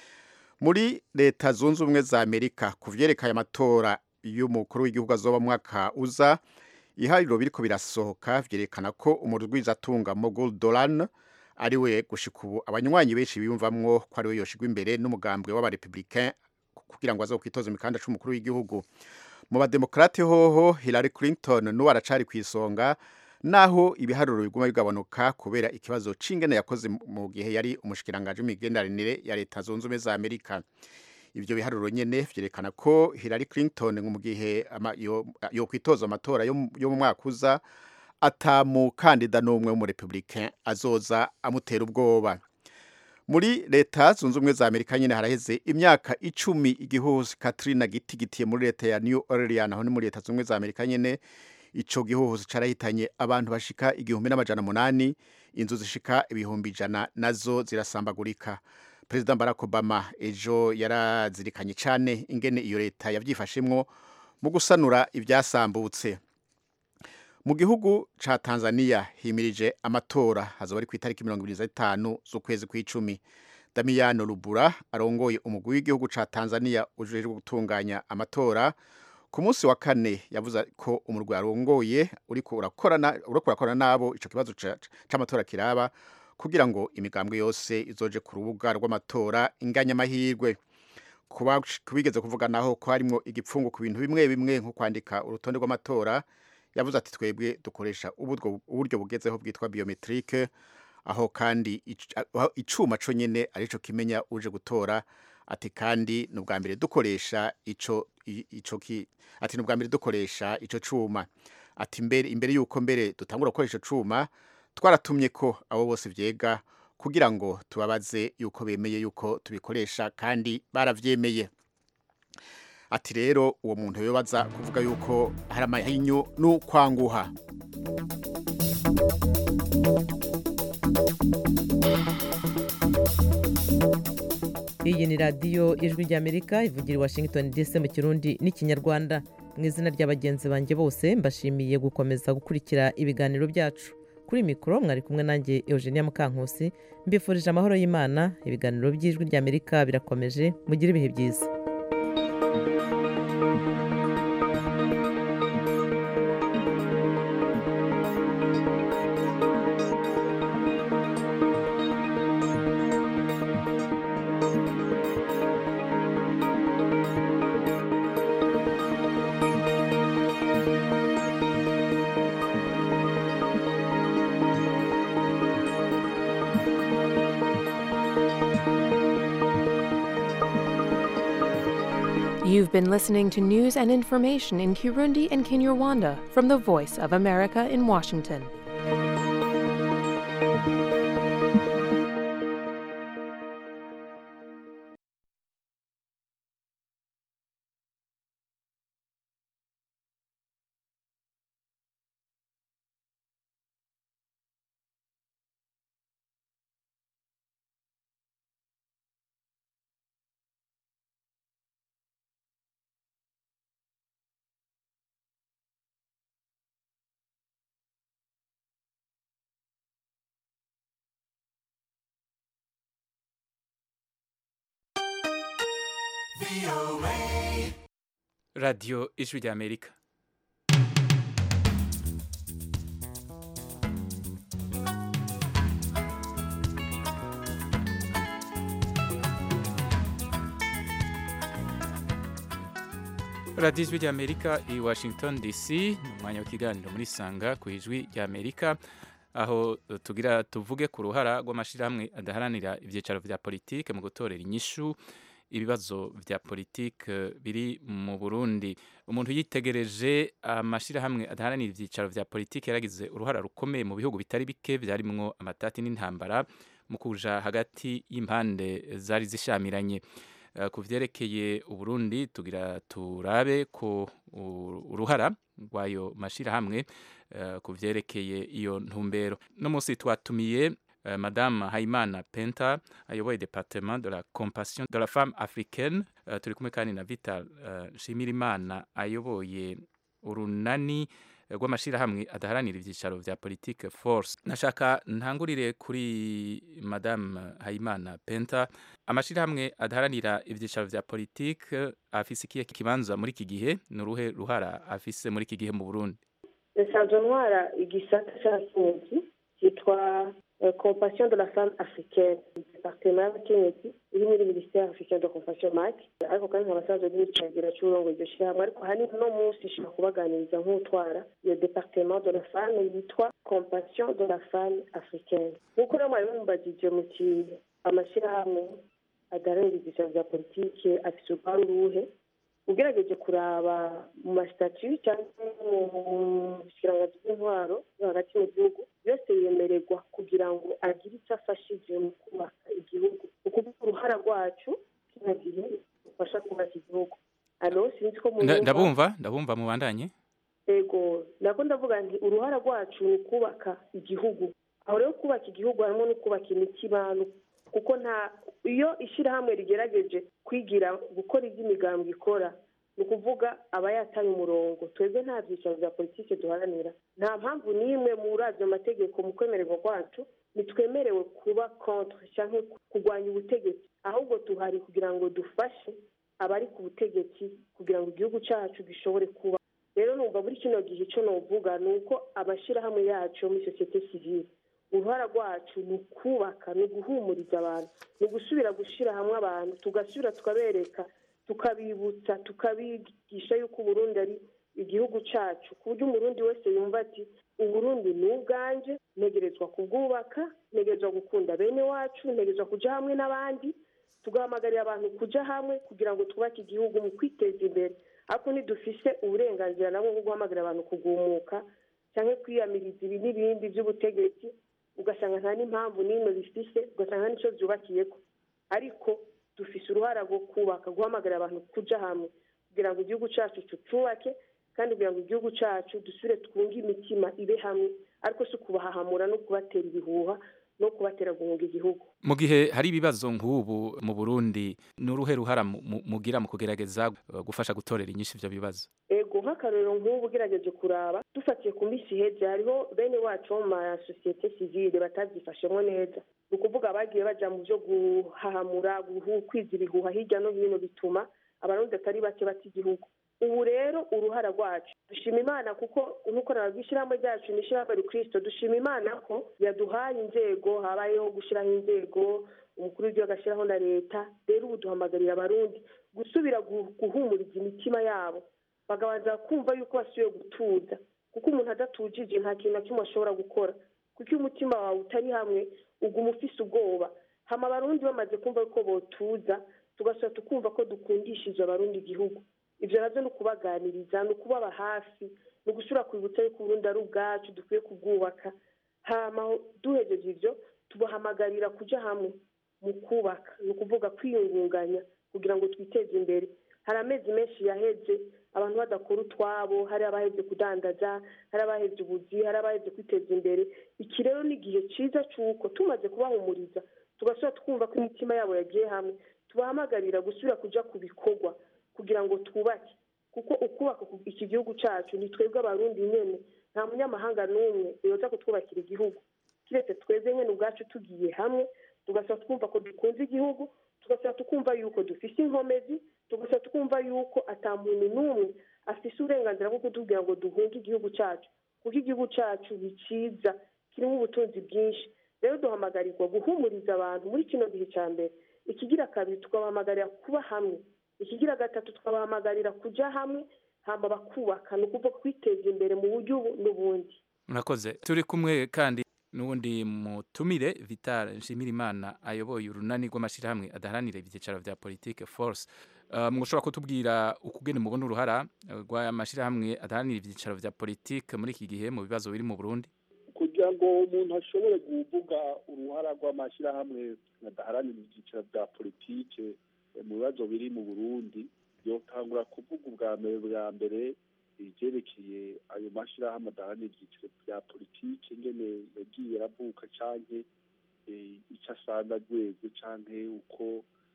muri leta zunze ubumwe za amerika ku vyerekeye amatora y'umukuru w'igihugu azoba mu mwaka uza ihariro biriko birasohoka vyerekana ko umurwizatunga mogul dolan ari we gushika ubu abanywanyi benshi biyumvamwo ko ari we yoshigwa imbere n'umugambwe w'abarepublicain kugira ngo aze kwitoza imikanda c'umukuru w'igihugu mu bademokrate hoho hillary clinton n'uwo aracari ku isonga naho ibiharuro biguma bigabanuka kubera ikibazo c'ingene yakoze mu gihe yari umushikiranganje w'imigenderanire ya leta zunze ubumwe za amerika ivyo biharuro nyene vyerekana ko hillary clinton mu gihe ama- yo- yokwitoza amatora yo mu- yo mu mwaka uza atamukandida n'umwe w'umurepublicain azoza amutera ubwoba muri leta zunze ubumwe za amerika nyine haraheze imyaka icumi igihuhusi katrina gitigitiye muri leta ya new orleans aho ni muri leta zunze ubumwe za amerika nyine ico gihuhusi carahitanye abantu bashika igihumbi n'amajana munani inzu zishika ibihumbi ijana nazo zirasambagurika perezida barack obama ejo yarazirikanye cane ingene iyo leta yavyifashemwo mu gusanura ivyasambutse mu gihugu ca tanzania himirije amatora hazoba ari ku itariki mirongo ibiri zitanu z'ukwezi kw'icumi damiyano rubura arongoye umugwi w'igihugu ca tanzania ujejwe gutunganya amatora ku munsi wa kane yavuze ko umurwi arongoye uriko urakorana uriko urakorana nabo ico kibazo ca- c'amatora kiraba kugira ngo imigambwe yose izoje ku rubuga rw'amatora inganya amahirwe kuba kubigeze kuvuga naho ko harimwo igipfungu ku bintu bimwe bimwe nko kwandika urutonde rw'amatora yavuze ati twebwe dukoresha ubudwo- uburyo bugezeho bwitwa biometrike aho kandi ic- aho icuma co nyene arico kimenya uje gutora ati kandi ni ubwa mbere dukoresha ico i- ico ki ati ni ubwa mbere dukoresha ico cuma ati mbere imbere yuko mbere dutangura gukoresha ico cuma twaratumye ko abo bose vyega kugira ngo tubabaze yuko bemeye yuko tubikoresha kandi baravyemeye ati rero uwo muntu yobaza kuvuga yuko hari amahinyu n'ukwanguha iyi ni radiyo ijwi ry'amerika ivugira i washington dc mu kirundi n'ikinyarwanda mu izina rya bagenzi banjye bose mbashimiye gukomeza gukurikira ibiganiro byacu kuri mikoro mwari kumwe nanjye eugenia mukankusi mbifurije amahoro y'imana ibiganiro by'ijwi ry'amerika birakomeje mugire ibihe byiza You've been listening to news and information in Kirundi and Kinyarwanda from the Voice of America in Washington. radiyo ijwi ry'amerika radiyo ijwi ry'amerika i washington dc ni umwanya w'ikiganiro muri sanga ku ijwi ry'amerika aho tugira tuvuge ku ruhara rw'amashyirahamwe adaharanira ibyicaro bya politike mu gutorera inyishu ibibazo bya politike biri mu Burundi umuntu yitegereje amashyirahamwe adaharanira ibyicaro bya politike yaragize uruhara rukomeye mu bihugu bitari bike byarimwo amatati n'intambara mu kuja hagati y'impande zari zishamiranye ku byerekeye uburundi tugira turabe ko uruhara rw'ayo mashyirahamwe ku byerekeye iyo ntumbero no munsi twatumiye madame Haimana Penta ayoboye département de la compassion de la femme africaine uh, turi kumwe kandi na Vital uh, Shimirimana ayoboye urunani rw'amashirahamwe adaharanira ibyicaro vya politique force nashaka ntangurire kuri madame Haimana Penta amashirahamwe adaharanira ibyicaro vya politique afise ikihe kibanza muri iki gihe nuruhe ruhara afise muri iki gihe mu Burundi nsanzwe ntwara igisata cy'abakenyezi cyitwa compassion de la femme africaine departement y'abakenyezi iri muri ministère africain de compassion mac ariko kandi nkaba asanzwe n'icagera cy'urongo iryo shyirahamwe ariko hanini uno munsi ishobora kubaganiriza nk'utwara iyo departement de la femme yitwa compassion de la femme africaine nk'uko rero mwari mumbagije mu kintu amashyirahamwe adaharanira ibyicaro bya politike afite uruhare uruhe ugerageje kuraba mu masitati cyangwa mu kirangazi bw'intwaro yo hagati mu gihugu byose yemererwa kugira ngo agire icyo afashije mu kubaka igihugu ni ukuvuga uruhara rwacu kino gihe rufasha kubaka igihugu alo sinzi ko ndabumva ndabumva mubandanye ego nako ndavuga nti uruhara rwacu ni ukubaka igihugu aho rero kubaka igihugu harimo no kubaka imitima kuko nta iyo ishyirahamwe rigerageje kwigira gukora iby'imigambi ikora ni ukuvuga aba yataye umurongo twebwe nta byicaro bya politiki duharanira nta mpamvu n'imwe muri ayo mategeko mu kwemererwa kwacu ntitwemerewe kuba kontre cyangwa kurwanya ubutegetsi ahubwo tuhari kugira ngo dufashe abari ku butegetsi kugira ngo igihugu cyacu gishobore kuba rero numva muri kino gihe icyo nuvuga ni uko amashyirahamwe yacu muri sosiyete sivile uruhara rwacu ni ukubaka ni uguhumuriza abantu ni ugusubira gushyira hamwe abantu tugasubira tukabereka tukabibutsa tukabigisha yuko uburundi ari igihugu cyacu ku buryo umurundi wese yumva ati uburundi ni ubwanjye ntegerezwa kubwubaka ntegerezwa gukunda bene wacu ntegerezwa kujya hamwe n'abandi tugahamagarira abantu kujya hamwe kugira ngo twubake igihugu mu kwiteza imbere ariko ntidufise uburenganzira nabwo bwo guhamagarira abantu kugumuka cyangwa kwiyamiriza ibi n'ibindi by'ubutegetsi ugasanga nta n'impamvu n'imwe bifise ugasanga nta n'icyo byubakiye ko ariko dufise uruhara rwo kubaka guhamagarira abantu kujya hamwe kugira ngo igihugu cyacu tucubake kandi kugira ngo igihugu cyacu dusubire twunge imitima ibe hamwe ariko si ukubahahamura no kubatera ibihuha no kubatera guhunga igihugu mu gihe hari ibibazo nk'ubu mu burundi ni uruhe ruhara mugira mu kugerageza gufasha gutorera inyinshi ibyo bibazo ego nk'akarorero nk'ubu ugerageje kuraba dufatiye ku minsi iheze hariho bene wacu bo mu masosiyete sivile batabyifashemo neza ni ukuvuga abagiye bajya mu byo guhahamura kwiza ibihuha hirya no hino bituma abarundi atari bake bata igihugu ubu rero uruhara rwacu dushima imana kuko nk'uko nababwira ishyirahamwe ryacu ni ishyirahamwe rikristo dushima imana ko yaduhaye inzego habayeho gushyiraho inzego umukuru w'igihugu agashyiraho na leta rero ubu duhamagarira abarundi gusubira guhumuriza imitima yabo bakabanza kumva yuko basubiye gutuza kuko umuntu adatujije nta kintu na kimwe ashobora gukora kuko iyo umutima wawe utari hamwe uguma ufise ubwoba hama abarundi bamaze kumva ko botuza tugasubira tukumva ko dukundishije abarundi igihugu ibyo nabyo ni ukubaganiriza ni ukubaba hafi ni ugusubira kwibutsa yuko uburundi ari ubwacu dukwiye kubwubaka hama duhejeje ibyo tubahamagarira kujya hamwe mu kubaka ni ukuvuga kwiyungunganya kugira ngo twiteze imbere hari amezi menshi yaheze abantu badakora utwabo hari abaheze kudandaza hari abaheze ubuzi hari abaheze kwiteza imbere iki rero ni igihe cyiza cy'uko tumaze kubahumuriza tugasubira twumva ko imitima yabo yagiye hamwe tubahamagarira gusubira kujya ku bikorwa kugira ngo twubake kuko ukubaka iki gihugu cyacu ni twebwe abarundi nyine nta munyamahanga n'umwe yoza kutwubakira igihugu kiretse twebwe nyine ubwacu tugiye hamwe tugasaba twumva ko dukunze igihugu tugasaba tukumva yuko dufite inkomezi tugasaba tukumva yuko muntu n'umwe afite uburenganzira bwo kutubwira ngo duhunge igihugu cyacu kuko igihugu cyacu ni cyiza kirimo ubutunzi bwinshi rero duhamagarirwa guhumuriza abantu muri kino gihe cya mbere ikigira kabiri tukabahamagarira kuba hamwe ikigira gatatu tukabahamagarira kujya hamwe hamba bakubaka ni ukuvuga kwiteza imbere mu buryo ubu n'ubundi murakoze turi kumwe kandi n'ubundi mutumire vital nshimirimana ayoboye urunani rw'amashyirahamwe adaharanira ibyicaro bya politike force mushobora kutubwira ukugene mubona uruhara rw'amashyirahamwe adaharanira ibyicaro bya politike muri iki gihe mu bibazo biri mu burundi kugira ngo umuntu ashobore kuvuga uruhara rw'amashyirahamwe adaharanira ibyicaro bya politike mu bibazo biri mu burundi yotangura kuvuga ubwa mbere bwa mbere ibyerekeye ayo mashyirahamwe adaharanira ibyiciro bya politiki ngene yagiye aravuka canke icyo asanga rwego canke uko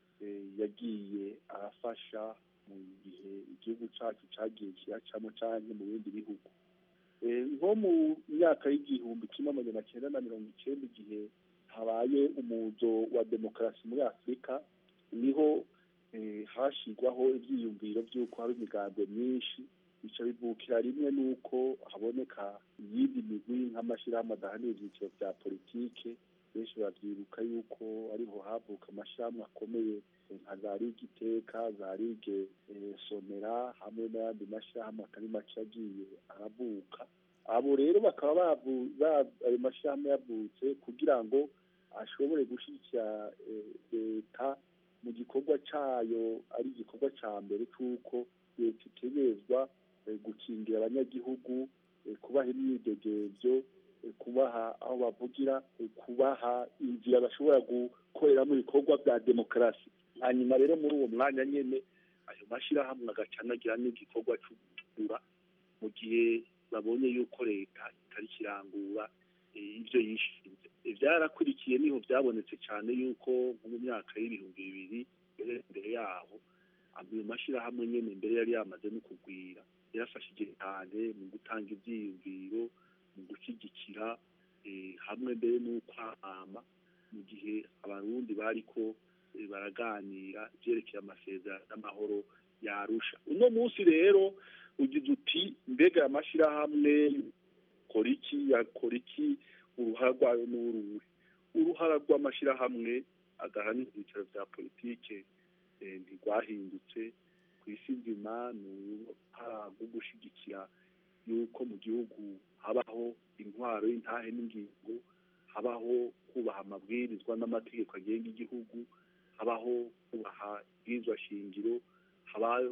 yagiye arafasha mu gihe igihugu cacu cagiye kiracamo canke mu bindi bihugu nko mu myaka y'igihumbi kimwe amajana cyenda na mirongo icyenda igihe habaye umuzo wa demokarasi muri afurika niho hashigwaho ibyiyumviro by'uko hari imigambwe myinshi bica bivukira rimwe n'uko haboneka iyindi migwi nk'amashyirahamwe adahanira ibyiciro bya politike benshi babyibuka yuko ariho havuka amashyirahamwe akomeye nka za ligue iteka za ligue sonera hamwe n'ayandi mashyirahamwe atari make yagiye aravuka abo rero bakaba ayo mashyirahamwe yavutse kugira ngo ashobore gushyigikira leta mu gikorwa cyayo ari igikorwa cya mbere cy'uko leta itegerezwa gukingira abanyagihugu kubaha imyidegemvyo kubaha aho bavugira kubaha inzira bashobora gukoreramo ibikorwa bya demokarasi hanyuma rero muri uwo mwanya nyine ayo mashyirahamwe agaca anagira n'igikorwa cyo gutura mu gihe babonye yuko leta itari kirangura ibyo yishinze byarakurikiye niho byabonetse cyane yuko nko mu myaka y'ibihumbi bibiri mbere yaho ayo mashyirahamwe nyine mbere yari yamaze no kugwira yarafashije cyane mu gutanga ibyiyumviro mu gushyigikira hamwe mbere n'ukwamama mu gihe abarundi bari ko baraganira ibyerekeye amasezerano n'amahoro yarusha uno munsi rero ugize uti mbega amashyirahamwe kora iki yakora iki uruhara rwayo n'uruhe uruhara rw'amashyirahamwe adahanira ibyicaro bya politike ntirwahindutse ku isi nzima ni uruhara rwo gushyigikira yuko mu gihugu habaho intwaro y'intahe n'ingingo habaho kubaha amabwirizwa n'amategeko agenga igihugu habaho kubaha ibwirizwa shingiro habaho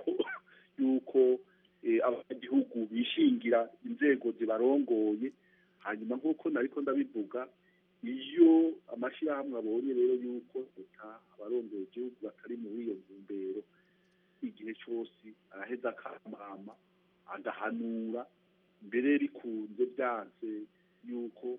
yuko abanyagihugu bishingira inzego zibarongoye hanyuma nk'uko nariko ndabivuga iyo amashyirahamwe abonye rero yuko leta abarongoye igihugu batari muri iyo ntumbero igihe cyose araheza akamama agahanura mbere rikunze byanse yuko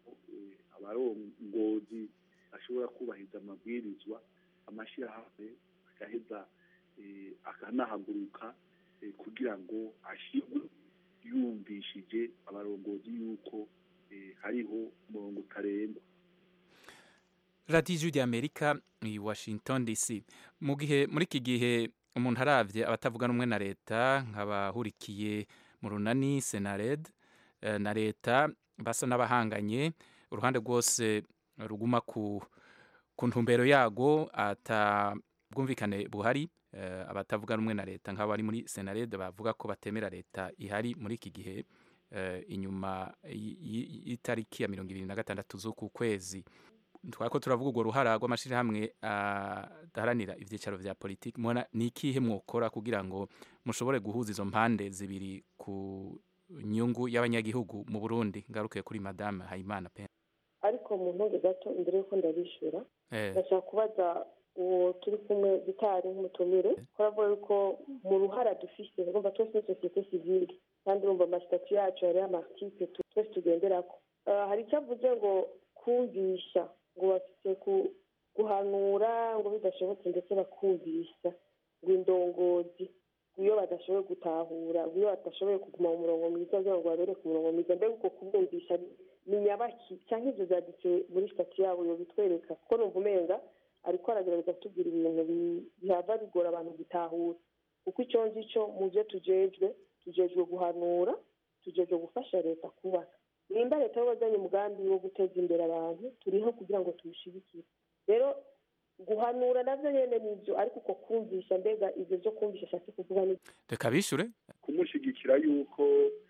abarongozi ashobora kubahiriza amabwirizwa amashyirahamwe agaheza akanahaguruka kugira ngo ashyirwe yumvishije abarongozi yuko hariho umurongo utarengwa radiyo ijwi ry'amerika i washington dc mu gihe muri iki gihe umuntu arabye abatavuga rumwe na leta nk'abahurikiye mu runani senared na leta basa n'abahanganye uruhande rwose ruguma ku ntumbero yago atabwumvikane buhari abatavuga rumwe na leta nk'abari muri senared bavuga ko batemera leta ihari muri iki gihe inyuma y'itariki ya mirongo irindwi na gatandatu z'uku kwezi twako turavuga urwo ruhara rw'amashyirahamwe adaharanira ibyicaro vya politiki mubona ni ikihe mwokora kugira ngo mushobore guhuza izo mpande zibiri ku nyungu y'abanyagihugu mu burundi ngaruke kuri madame hayimana pe ariko mu ntunge gato imbere y'uko ndabishyura Eh. ndashaka kubaza uwo turi kumwe gitari nk'umutumire ko aravuga yuko mu ruhara dufise urumva twese ni sosiyete sivile kandi urumva amasitatu yacu hariho amartipe tu- twese tugenderako Ah, hari icyo avuze ngo kumvisha ngo bafite ku- guhanura ngo bidashobotse ndetse bakumvisha ngo indongozi ngo iyo badashoboye gutahura ngo iyo badashoboye kuguma mu murongo mwiza kugira ngo babere ku murongo mwiza mbega uko kubumvisha ni nyabaki cyangwa ibyo byanditse muri sitati yabo bitwereka kuko numva umenga ariko aragerageza kutubwira ibintu bi- bihava bigora abantu gutahura kuko icyo ngicyo mu byo tujejwe tujejwe guhanura tujejwe gufasha leta kubaka nimba leta wazanye umugambi wo guteza imbere abantu turiho kugira ngo tuwushyigikire rero guhanura nabyo nyine ni ibyo ariko uko kumvisha mbega ibyo byo kumvisha ashatse kuvuga ni reka bishure kumushyigikira yuko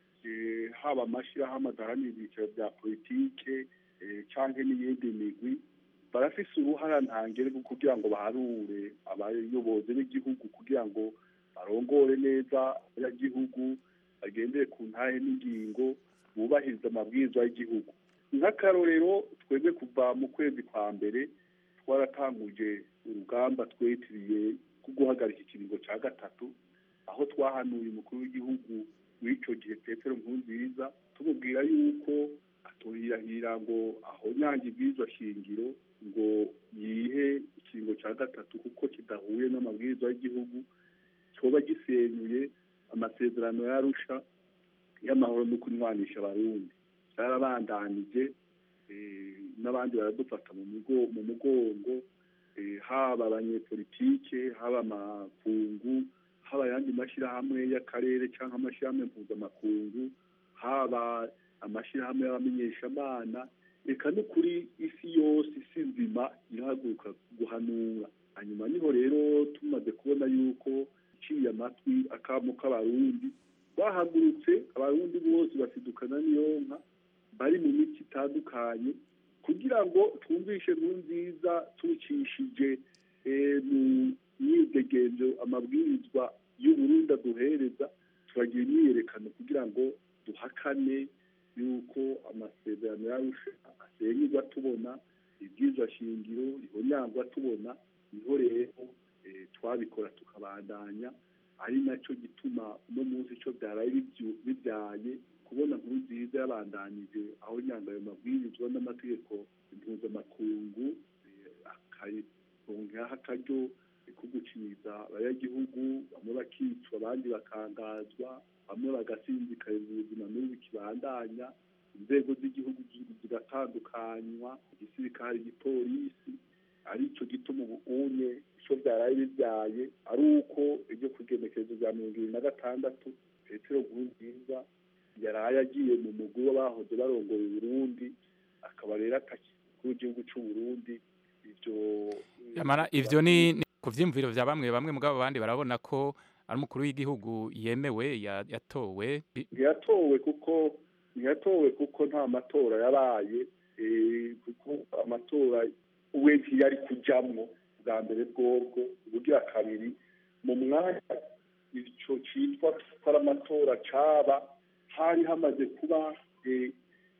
eh, haba amashyirahamwe adaharanira ibyiciro bya politike eh, cyangwa n'iyindi migwi barafise uruhara ntangere rwo kugira ngo baharure abayobozi b'igihugu kugira ngo barongore neza abanyagihugu bagendere ku ntahe n'ingingo bubahiriza amabwiriza y'igihugu nk'akarorero twebwe kuva mu kwezi kwa mbere twaratanguje urugamba twitiriye ko guhagarika ikiringo cya gatatu aho twahanuye umukuru w'igihugu w'icyo gihe petero nkurunziza tumubwira yuko aturihira ngo ahonyange ibwirizwa shingiro ngo yihe ikiringo cya gatatu kuko kidahuye n'amabwiriza y'igihugu cyoba gisenyuye amasezerano yarusha y'amahoro no kunywanisha abarundi byarabandanije eh, n'abandi baradufata mu mugo- mu mugongo eh, haba abanyepolitike haba amakungu haba ayandi mashyirahamwe y'akarere cyangwa amashyirahamwe mpuzamakungu haba amashyirahamwe y'abamenyeshamana reka no kuri isi yose isi nzima irahaguruka guhanura hanyuma niho rero tumaze kubona yuko iciye amatwi akamo k'abarundi bahagurutse abarundi bose basidukana n'iyonka bari mu mico itandukanye kugira ngo twumvishe nkuru nziza tubicishije eh, mu myidegenzo amabwirizwa y'uburundi aduhereza turagira imyiyerekano kugira ngo duhakane yuko amasezerano yarusha asenyerwa tubona ibwirizwa shingiro rihonyangwa tubona niho rero eh, twabikora tukabandanya ari nacyo gituma uno munsi icyo byaraye bibyu- bibyaye kubona nkuru nziza yabandanije aho nyanga ayo mabwirizwa n'amategeko mpuzamakungu eh, akayironkaho akaryo ko guciniza abanyagihugu bamwe bakicwa abandi bakangazwa bamwe bagasinzikariza ubuzima n'ubu bikibandanya inzego z'igihugu zi- zigatandukanywa igisirikare igipolisi aricyo gituma ubu unye icyo byaraye bibyaye ari uko iryo ku igenekerezo rya mirongo ibiri na gatandatu petero nkurunziza yaraye agiye mu mugwi w'abahoze barongoye uburundi akaba rero atakiri w'igihugu cy'u Burundi ibyo Yamara ivyo ni ni ku vyiyumviro vya bamwe bamwe mugabo abandi barabona ko ari umukuru w'igihugu yemewe ya- yatowe Bi- ntiyatowe kuko ntiyatowe kuko nta matora yabaye eh, kuko amatora we ntiyari kujamwo bwa mbere bwobwo ubugira kabiri mu mwanya ico citwa ko ari amatora caba hari hamaze kuba eh,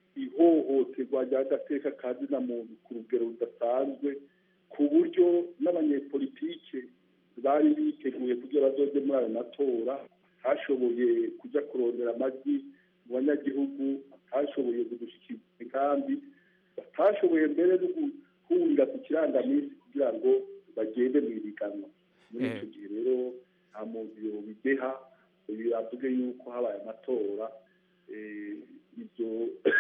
ihohoterwa ry'agateka ka zina muntu ku rugero rudasanzwe ku buryo n'abanyepolitike bari biteguye kugira bazoje muri ayo matora hashoboye kuja kurondera amajwi mu banyagihugu batashoboye kudushyikiriza imigambi batashoboye mbere no guhurira ku kirangaminsi kugira ngo bagende mu ihiganwa muri Eh. icyo gihe rero nta muntu yobideha uyu avuge yuko habaye amatora eh, ibyo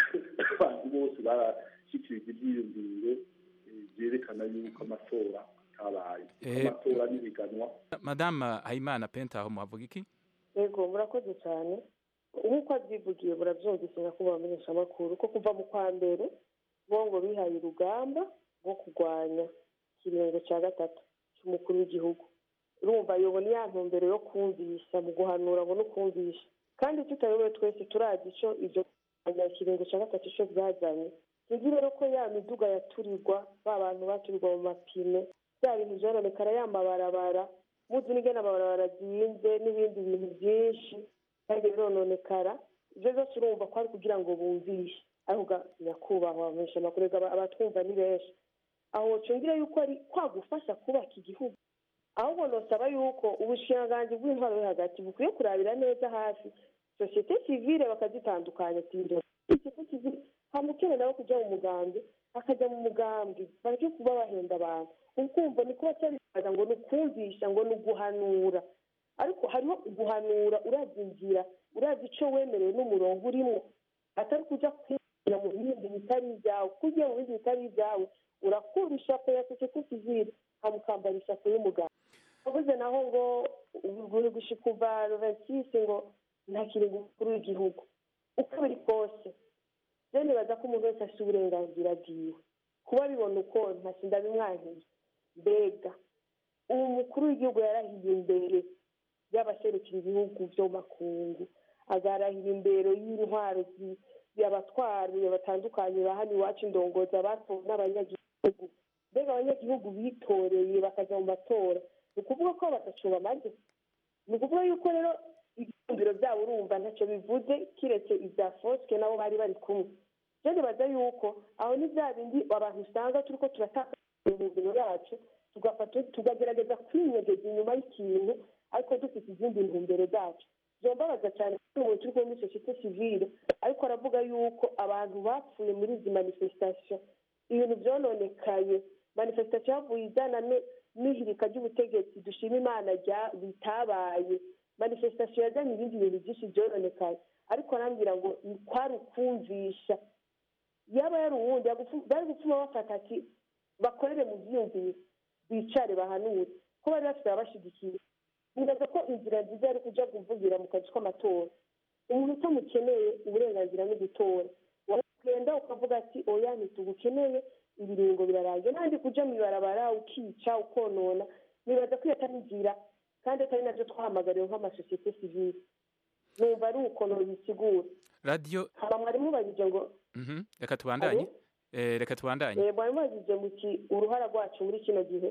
abantu bose barashyikirije ibyiyumviro eh, byerekana yuko amatora atabaye Kuko Eh. amatora n'ihiganwa madame hayimana penta aho muhavuga iki yego murakoze cyane nk'uko abyivugiye murabyumvise nyakubahwa abamenyeshamakuru ko kuva mu kwa mbere bo ngo bihaye urugamba rwo kurwanya ikiringo cya gatatu cy'umukuru w'igihugu urumva yobo ni ya ntumbero yo kumvisha mu guhanura ngo no kumvisha kandi tutayobewe twese turazi icyo ibyo kurwanya ikiringo cya gatatu icyo byazanye sinzi rero ko ya miduga yaturirwa ba bantu baturirwa mu mapine bya bintu byononekara ya mabarabara muzi n'ingene amabarabara azinze n'ibindi bintu byinshi kandi birononekara ibyo byose urumva ko ari kugira ngo bumvishe ariko nyakubahwa bamenyesha amakuru abatwumva ni benshi aho wocungira yuko ari kwagufasha kubaka igihugu ahubwo nosaba yuko ubushikiranganji bw'intwaro yo hagati bukwiye kurabira neza hafi sosiyete sivile bakazitandukanya sosiyete sivile hamukene nawe kujya mu mugambi akajya mu mugambi bareke kuba bahenda abantu ukumva ni kuba cyaribaza ngo ni ukumvisha ngo ni uguhanura ariko hariho guhanura urazi inzira urazi icyo wemerewe n'umurongo urimo atari kujya kwinjira mu bindi bitari ibyawe kuko ugiye mu bindi bitari ibyawe urakura ishapo ya sosiyete sivile hamukambara ishapo y'umugabo avuze naho ngo gushika kuva rovensisi ngo ntakiri umukuru w'igihugu uko biri kose rero nibaza ko umuntu wese afite uburenganzira bwiwe kuba bibona uko ntasinda bimwankiye mbega ubu mukuru w'igihugu yarahiye imbere y'abaserukira ibihugu byo makungu agarahira imbere y'intwaro y'abatwari batandukanye ba hano iwacu indongozi abatowe n'abanyagihugu mbega abanyagihugu bitoreye bakajya mu matora ni ukuvuga ko badacuba amajwi ni ukuvuga yuko rero ibyumviro byabo urumva ntacyo bivuze kiretse ibya fosike nabo bari bari kumwe rero nibaza yuko aho ni bya bindi abantu usanga turi ko turatakaza imibiri yacu tugafata tukagerageza kwinyegeza inyuma y'ikintu ariko dufite izindi ntumbero zacu byombabaza cyane ko umuntu turi kumwe muri sosiyete sivile ariko aravuga yuko abantu bapfuye muri izi manifestation ibintu byononekaye manifestation yavuye ijyana n'ihirika ry'ubutegetsi dushima imana bitabaye manifestation yazanye ibindi bintu byinshi byononekaye ariko arambwira ngo kwari ukumvisha yaba yari uwundi bari gupfuma bafata ati bakorere mu byiyumviro bicare bahanure ko bari bafite ababashyigikiye nibaza ko inzira nziza yari kujya kuvugira mu kazi k'amatora umuntu utamukeneye uburenganzira no gutora wagenda ukavuga ati oya ntitugukeneye ibiringo birarangiye n'andi kujya mu ibarabara ukica ukonona nibaza ko iyo atari inzira kandi atari nabyo twahamagariwe nk'amasosiyete sivile numva ari ukuntu bisigura radiyo haba mwari mubajije ngo reka tubandanye reka tubandanye mwari mubajije muti uruhara rwacu muri kino gihe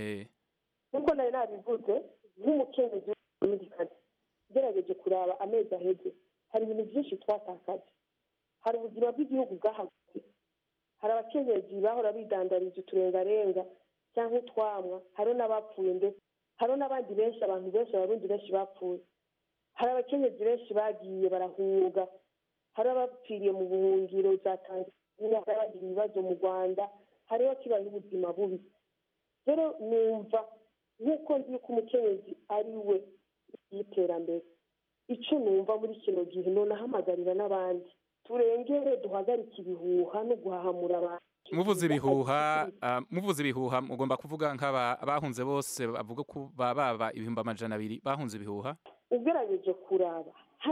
nk'uko nari nabivuze nk'umukenyezi w'umudikazi ugerageje kuraba amezi aheze hari ibintu byinshi twatakaje hari ubuzima bw'igihugu bwahagaze hari abakenyezi bahora bidandariza uturengarenga cyangwa utwamwa hariho n'abapfuye ndetse hariho n'abandi benshi abantu benshi abarundi benshi bapfuye hari abakenyezi benshi bagiye barahunga hari abapfiriye mu buhungiro za tanzania hari abagira ibibazo mu rwanda hariho kibaye ubuzima bubi rero numva nk'uko nzi ko umukenyezi ari we y'iterambere icyo numva muri kino gihe nonahamagarira n'abandi turengere duhagarike ibihuha no guhahamura abantu muvuze ibihuha muvuze ibihuha mugomba kuvuga nk'abahunze bose bavuga ko baba ibihumbi amajana abiri bahunze ibihuha ugerageje kuraba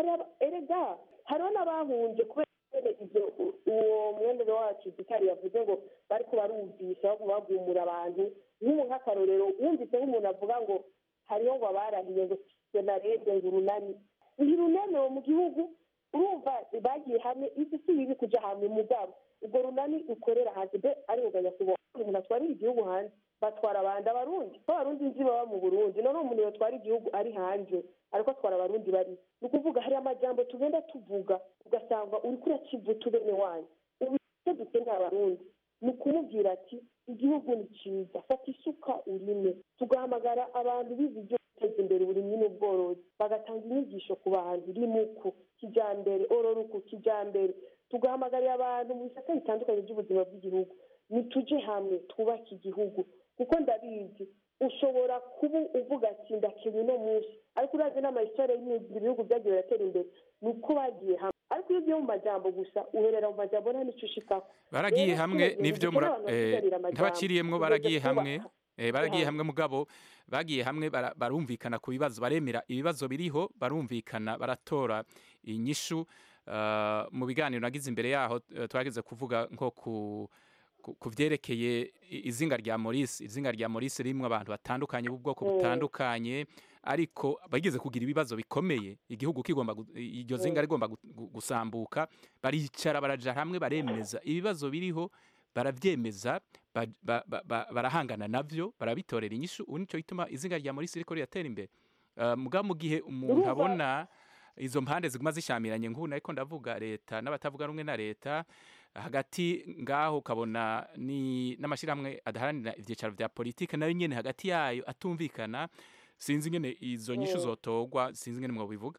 erega hariho n'abahunze kubera ibyo uwo mwendere wacu gitari yavuze ngo bari ko barumvisha bagumura abantu nk'ubu nk'akarorero wumvise nk'umuntu avuga ngo hariho ngo abarahiye ngo senarede ngo urunani ntirunani mu gihugu urumva bagiye hamwe isi si bibi kujya hamwe mugabo ubwo runani ukorera hanze mbe ari nyakubahwa umuntu atwarira igihugu hanze batwara abandi abarundi ko abarundi nzi baba mu burundi none umuntu yatwara igihugu ari hanze ariko atwara abarundi bari ni ukuvuga hari amajambo tugenda tuvuga ugasanga uri kurakivuta bene wanyu ubu icyo dukeneye abarundi ni ukumubwira ati igihugu ni cyiza fata isuka urime tugahamagara abantu bize ibyo guteza imbere uburimyi n'ubworozi bagatanga inyigisho ku bantu rimuku kijyambere ororuku kijyambere tugahamagarira abantu mu bisata bitandukanye by'ubuzima bw'igihugu nitujye hamwe twubake igihugu kuko ndabizi ushobora kuba uvuga ati ndakenya uno munsi ariko urazi n'amayisitore y'ibihugu byagiye biratera imbere ni uko bagiye hamwe ariko iyo ugiye mu majambo gusa uherera mu majambo nta n'icyo ushikaho baragiye hamwe nibyo ntabaciriyemwo baragiye hamwe baragiye hamwe mugabo bagiye hamwe barumvikana ku bibazo baremera ibibazo biriho barumvikana baratora inyishu mu biganiro nagize imbere yaho twageze kuvuga nko ku ku- ku vyerekeye i- izinga rya Maurice izinga rya Maurice rimwe abantu batandukanye b'ubwoko Mm. butandukanye ariko bageze kugira ibibazo bikomeye igihugu kigomba gu- iryo zinga Mm. rigomba gu- gu- gusambuka baricara baraja hamwe baremeza ibibazo biriho baravyemeza ba- ba- ba- ba- barahangana navyo barabitorera inyishu ubu nico gituma izinga rya Maurice riko riratera imbere Uh, muga mu gihe umuntu Urumva- abona izo mpande ziguma zishamiranye nk'ubu nariko ndavuga leta n'abatavuga rumwe na leta hagati ngaho ukabona ni n'amashyirahamwe adaharanira ibyicaro vya politike nayo nyene hagati yayo atumvikana sinzi ingene izo nyishu Mm. zotogwa sinzi ingene mwobivuga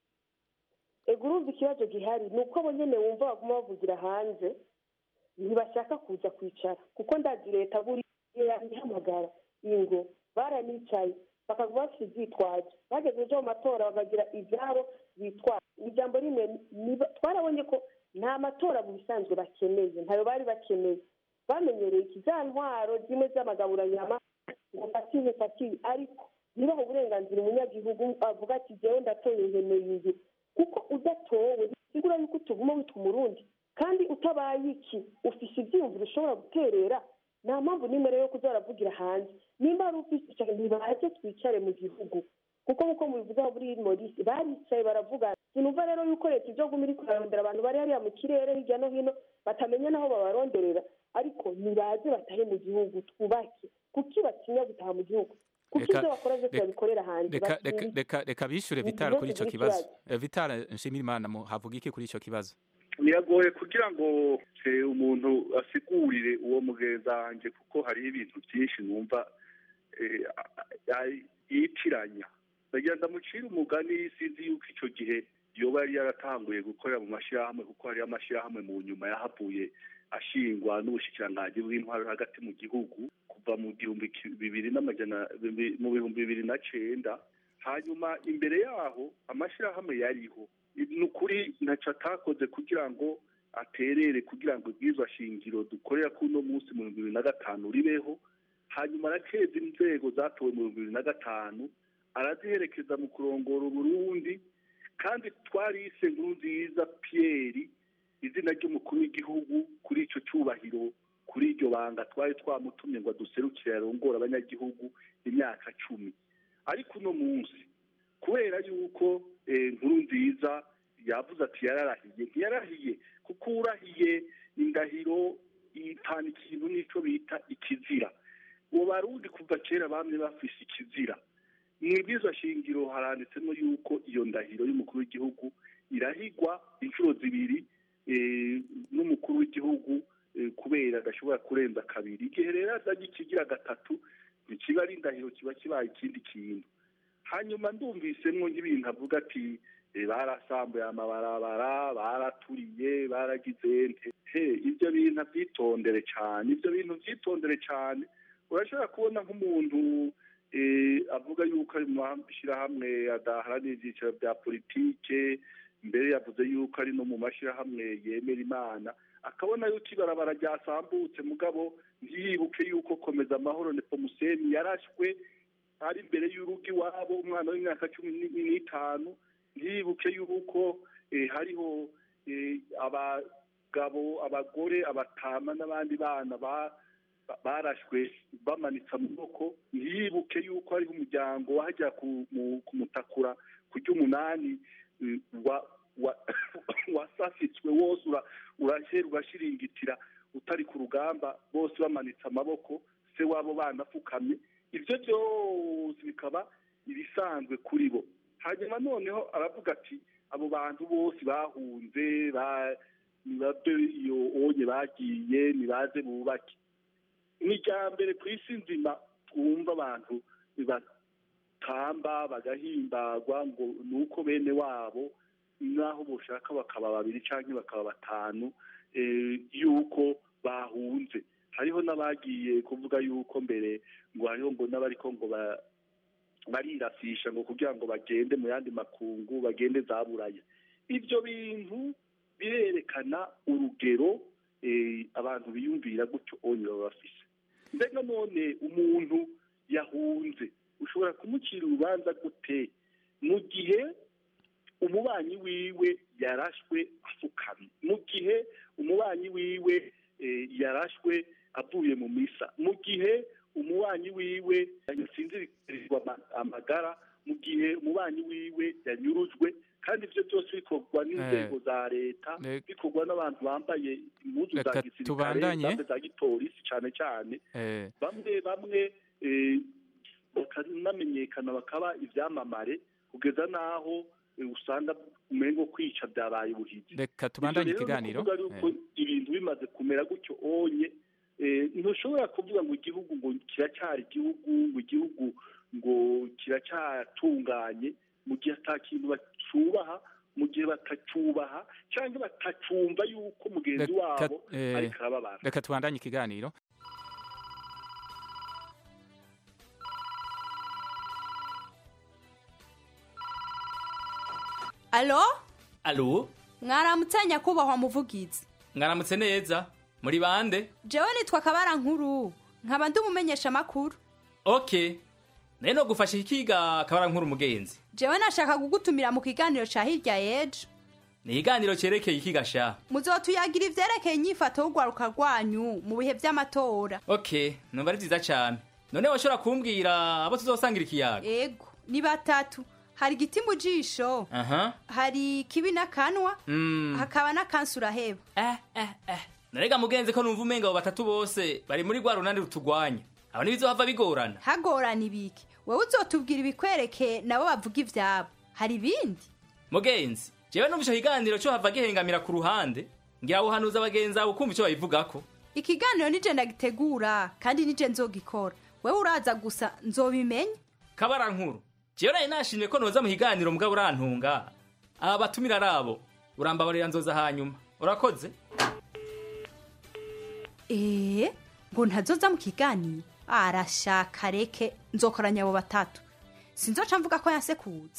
ego urumva ikibazo gihari ni uko abo nyene wumva baguma bavugira hanze ntibashaka kuza kwicara kuko ndazi leta buriya ihamagara ingo baranicaye bakaguma bafite ivyitwazo bageze ejo mu matora bakagira ivyabo bitwaza ijambo rimwe niba- twarabonye ko nta matora mu bisanzwe bakeneye ntayo bari bakeneye bamenyereye iki za ntwaro zimwe z'amagaburanyama ngo fatiye fatiye ariko nibaha uburenganzira umunyagihugu avuga ati jewe ndatoye nkeneye iyi kuko udatowe bisigura yuko utuguma witwa umurundi kandi utabaye iki ufise ivyiyumviro ushobora guterera nta mpamvu n'imwe rero yo kuza baravugira hanze nimba ari ufise ica ntibaze twicare mu gihugu kuko nk'uko mubivuga muri morisi baricaye baravuga sinumva rero yuko leta ivyo guma iriko irarondera abantu bari hariya mu kirere hirya no hino batamenya n'aho babaronderera ariko nibaze batahe mu gihugu twubake kuki batinya gutaha mu gihugu kuko Reka- ivyo bakora vyose reka- babikorera hanze reka reka batinya reka reka bishure Ni vitara ikibazo kuri ico kuri kibazo kibazo. Eh, vitara nshimira imana mu havuga iki kuri ico kibazo biragoye kugira ngo eh, umuntu asigurire uwo mugenzi wanjye kuko hariho ibintu byinshi numva eh, a- a- yitiranya ndagira ndamucire umugani sinzi yuko icyo gihe yoba yari yaratanguye gukorera mu mashyirahamwe kuko hariyo amashyirahamwe mu nyuma yahavuye ashingwa n'ubushikiranganji bw'intwaro hagati mu gihugu kuva mu gihumbi ki- bibiri n'amajana bibi- mu bihumbi bibiri na cenda hanyuma imbere yaho amashyirahamwe yariho ni ukuri ntacyo atakoze kugira ngo aterere kugira ngo ibwirizwa shingiro dukorera kuri uno munsi mu bihumbi bibiri na gatanu ribeho hanyuma arakeza inzego zatowe mu bihumbi bibiri na gatanu araziherekeza mu kurongora uburundi kandi twarise nkuru nziza piyeri izina ry'umukuru w'igihugu kuri icyo cyubahiro kuri iryo banga twari twamutumye ngo aduserukire arongore abanyagihugu imyaka cumi ariko uno munsi kubera yuko eh, nkuru nziza yavuze ati yararahiye ntiyarahiye kuko urahiye indahiro itana ikintu n'icyo bita ikizira uwo barundi kuva kera bamwe bafise ikizira mu ibwirizwa shingiro haranditsemo yuko iyo ndahiro y'umukuru w'igihugu irahigwa inshuro zibiri eh, n'umukuru w'igihugu eh, kubera adashobora kurenza kabiri igihe rero azanye ikigira gatatu ntikiba ari indahiro kiba kibaye ikindi kintu hanyuma ndumvisemwo nk'ibintu avuga ati eh, barasambuye amabarabara baraturiye baragize nte he ibyo bintu abyitondere cyane ibyo bintu byitondere cyane urashobora kubona nk'umuntu eh, avuga yuko ari mu mashyirahamwe adaharanira ibyiciro bya politike mbere yavuze yuko ari no mu mashyirahamwe yemera imana akabona yuko ibarabara ryasambutse mugabo ntiyibuke yuko komeza amahoro nepomuseni yarashwe ari imbere y'urugo iwabo umwana w'imyaka cumi ni- n'itanu ntiyibuke yuko eh, hariho eh, abagabo abagore abatama n'abandi bana ba- ba- barashwe bamanitse amaboko ntiyibuke yuko hariho umuryango wajya ku- mu- kumutakura ku ry'umunani eh, wa- wa- wasafitswe wose ura- urahera ugashiringitira utari ku rugamba bose bamanitse amaboko se wabo banapfukamye ibyo byose bikaba ibisanzwe kuri bo hanyuma noneho aravuga ati abo bantu bose bahunze ba- nibave iyo onye bagiye nibaze bubake ni irya mbere ku isi nzima twumva abantu batamba bagahimbagwa ngo ni uko bene wabo naho boshaka bakaba babiri cyangwa bakaba batanu eh, yuko bahunze hariho n'abagiye kuvuga yuko mbere ngo hariho ngo n'abariko ngo ba- barirasisha ngo kugira ngo bagende mu yandi makungu bagende za buraya ibyo bintu birerekana urugero eh, abantu biyumvira gutyo onye baba bafise mbega none umuntu yahunze ushobora kumucira urubanza gute mu gihe umubanyi wiwe yarashwe afukamye mu gihe umubanyi wiwe eh, yarashwe avuye mu misa mu gihe umubanyi wiwe yasinzirizwa ama- amagara mu gihe umubanyi wiwe yanyurujwe kandi ivyo byose bikorwa n'inzego za leta Reka- bikorwa n'abantu bambaye impuzu za Reka gisirikare tubandanye. zambe za gipolisi cane cane Eh, bamwe bamwe eh, bakanamenyekana bakaba ivyamamare kugeza n'aho eh, usanga umengo kwica byabaye ubuhizi reka tubandanye Ivyo rero ni ikiganiro ukuvuga yuko ibintu bimaze kumera gutyo onye eh, ntushobora kuvuga ngo igihugu ngo kiracyari igihugu ngo igihugu ngo kiracyatunganye mu gihe ata kintu bacubaha mu gihe batacubaha cyangwa batacumva yuko mugenzi Reka- wabo eh, ariko arababara reka tubandanye ikiganiro alo alo mwaramutse nyakubahwa muvugizi mwaramutse neza muri bande jewe nitwa kabara nkuru nkaba ndi umumenyesha amakuru ok nayo no gufasha ikiga akabara nkuru umugenzi jewe nashaka kugutumira mu kiganiro ca hirya y'ejo ni ikiganiro cyerekeye ikiga sha muzotuyagira ivyerekeye inyifato y'urwaruka rwanyu mu bihe vy'amatora ok numva ari byiza cyane none washobora kumbwira abo tuzosangira ikiyaga ego ni batatu hari igiti mu jisho aha hari kibi n'akanwa Mm. hakaba n'akansi uraheba narega mugenzi ko numva umenga abo batatu bose bari muri rwa runani rutugwanya abo ntibizohava bigorana hagorana ibiki wowe uzotubwira ibikwereke nabo bavuga ivyabo hari ibindi mugenzi jewe numva ico kiganiro cyo hava gihengamira ku ruhande ngira buhanuza abagenzi abo kumva ico babivugako ikiganiro nije ndagitegura kandi nije nzogikora wewe uraza gusa nzobimenya kabara nkuru jewe nari nashimye ko noza mu kiganiro mugabo urantunga aba batumira ari abo urambabarira nzoza hanyuma urakoze ee ngo ntazoza mu kiganiro arashaka reke nzokoranya abo batatu sinzoca mvuga ko yansekuza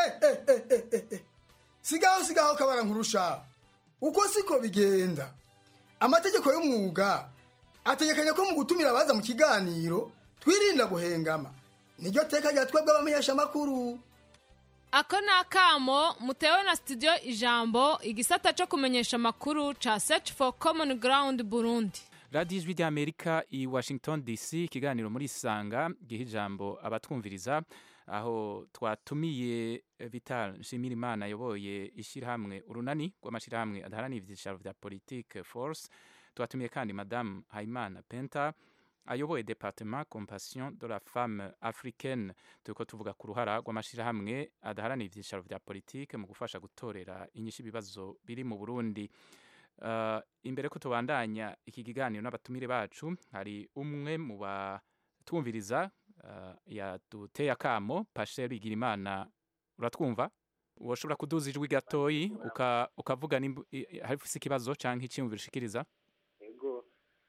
sigaho sigaho kabara nkurusha uko siko bigenda amategeko y'umwuga ategekanya ko mu gutumira abaza mu kiganiro twirinda guhengama niryo teka rya twebwe abamenyeshamakuru ako ni akamo mutewe na studio ijambo igisata cyo kumenyesha amakuru ca search for common ground burundi radiyo ijwi ry'amerika i washington dc ikiganiro muri isanga giha ijambo abatwumviriza aho twatumiye vital nshimirimana ayoboye ishyirahamwe urunani rw'amashyirahamwe adaharanira ibyicaro bya politike force twatumiye kandi madamu hayimana penta ayoboye departement compassion de la femme africaine turiko tuvuga ku ruhara rw'amashyirahamwe adaharanira ibyicaro bya politike mu gufasha gutorera inyishu ibibazo biri mu burundi Uh, imbere ko tubandanya iki kiganiro n'abatumire bacu hari umwe mu batwumviriza uh, yaduteye akamo pasher igirimana uratwumva woshobora kuduza ijwi gatoyi uka, ukavuga nimba i- hari ufise ikibazo canke icyiyumviro ushikiriza ego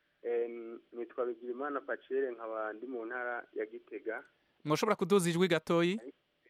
em, nitwa bigirimana pacere nkaba ndi mu ntara ya gitega mwoshobora kuduza ijwi gatoyi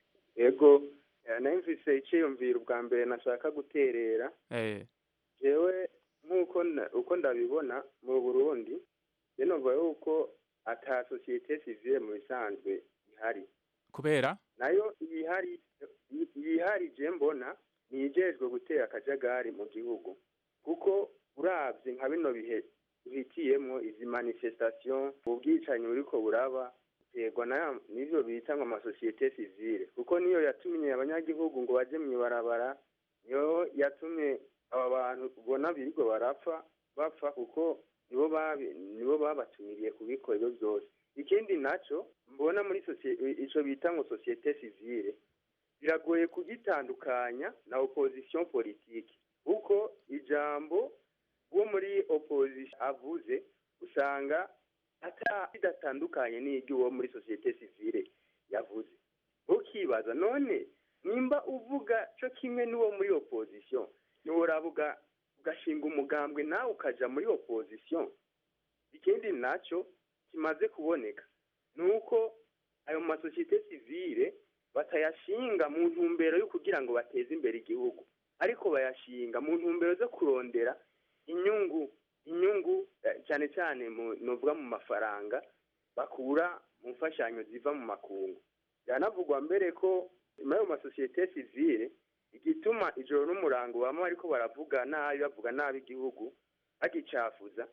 ego eh, nayo mfise iciyumviro ubwa mbere nashaka guterera eh, jewe nk'uko na- uko ndabibona mu burundi je numva yuko ata sosiyete sivile mu bisanzwe ihari kubera nayo iyihari iyihari je mbona niyijejwe gutera akajagari mu gihugu kuko uravye nka bino bihe duhitiyemwo izi manifestation ubwicanyi buriko buraba terwa na n'ivyo bita ngo amasosiyete sivile kuko niyo yatumye abanyagihugu ngo baje mw'ibarabara niyo yatumye aba bantu ubona birirwa barapfa bapfa kuko nibo babi nibo babatumiriye kubikora ibyo byose ikindi naco mbona muri sosiyete ico bita ngo sosiyete sivile biragoye kugitandukanya na opposition politique kuko ijambo uwo muri opposition avuze usanga ata bidatandukanye n'iry'uwo muri sosiyete sivile yavuze ukibaza none nimba uvuga cyo kimwe n'uwo muri opposition ntiworavuga ugashinga umugambwe nawe ukaja muri opposition ikindi naco kimaze kuboneka ni uko ayo masosiyete sivile batayashinga mu ntumbero yo kugira ngo bateze imbere igihugu ariko bayashinga mu ntumbero zo kurondera inyungu inyungu eh, cyane cyane mu novuga mu mafaranga bakura mu mfashanyo ziva mu makungu byanavugwa mbere ko muri ayo masosiyete sivile igituma ijoro n'umurango bama ariko baravuga nabi bavuga nabi igihugu bagicafuza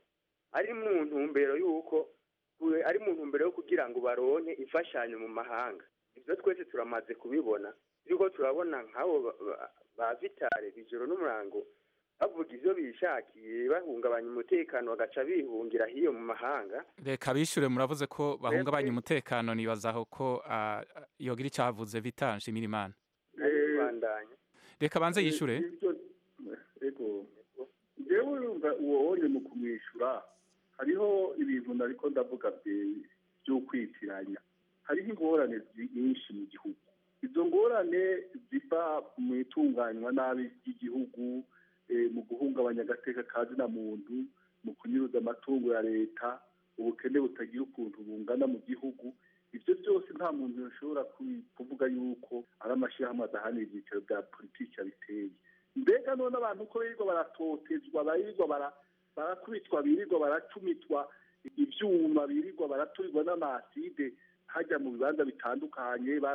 ari mu ntumbero y'uko ari mu ntumbero yo kugira ngo baronke imfashanyo mu mahanga ibyo twese turamaze kubibona turiko turabona nk'abo ba- ba- ba vitale bijoro n'umurango bavuga ivyo bishakiye bahungabanya umutekano bagaca bihungira hiyo mu mahanga reka bishure muravuze ko bahungabanya umutekano nibazaho ko ah, ah, yogira icyavuze vita nshimira imana bandanya reka banze yishure ego njyewe urumva uwo wonye mu kumwishyura hariho ibintu nariko ndavuga bye- by'ukwitiranya hariho ingorane zi- nyinshi mu gihugu izo ngorane ziva mu itunganywa nabi ry'igihugu eh, mu guhungabanya agateka ka zina muntu mu kunyuruza amatungo ya leta ubukene butagira ukuntu bungana mu gihugu ibyo byose nta muntu yashobora ku- kuvuga yuko ari amashyirahamwe adahanira ibyicaro bya politiki abiteye mbega none abantu ko birirwa baratotezwa birirwa bara- barakubitwa birirwa baracumitwa ibyuma birirwa baraturirwa n'amaside hajya mu bibanza bitandukanye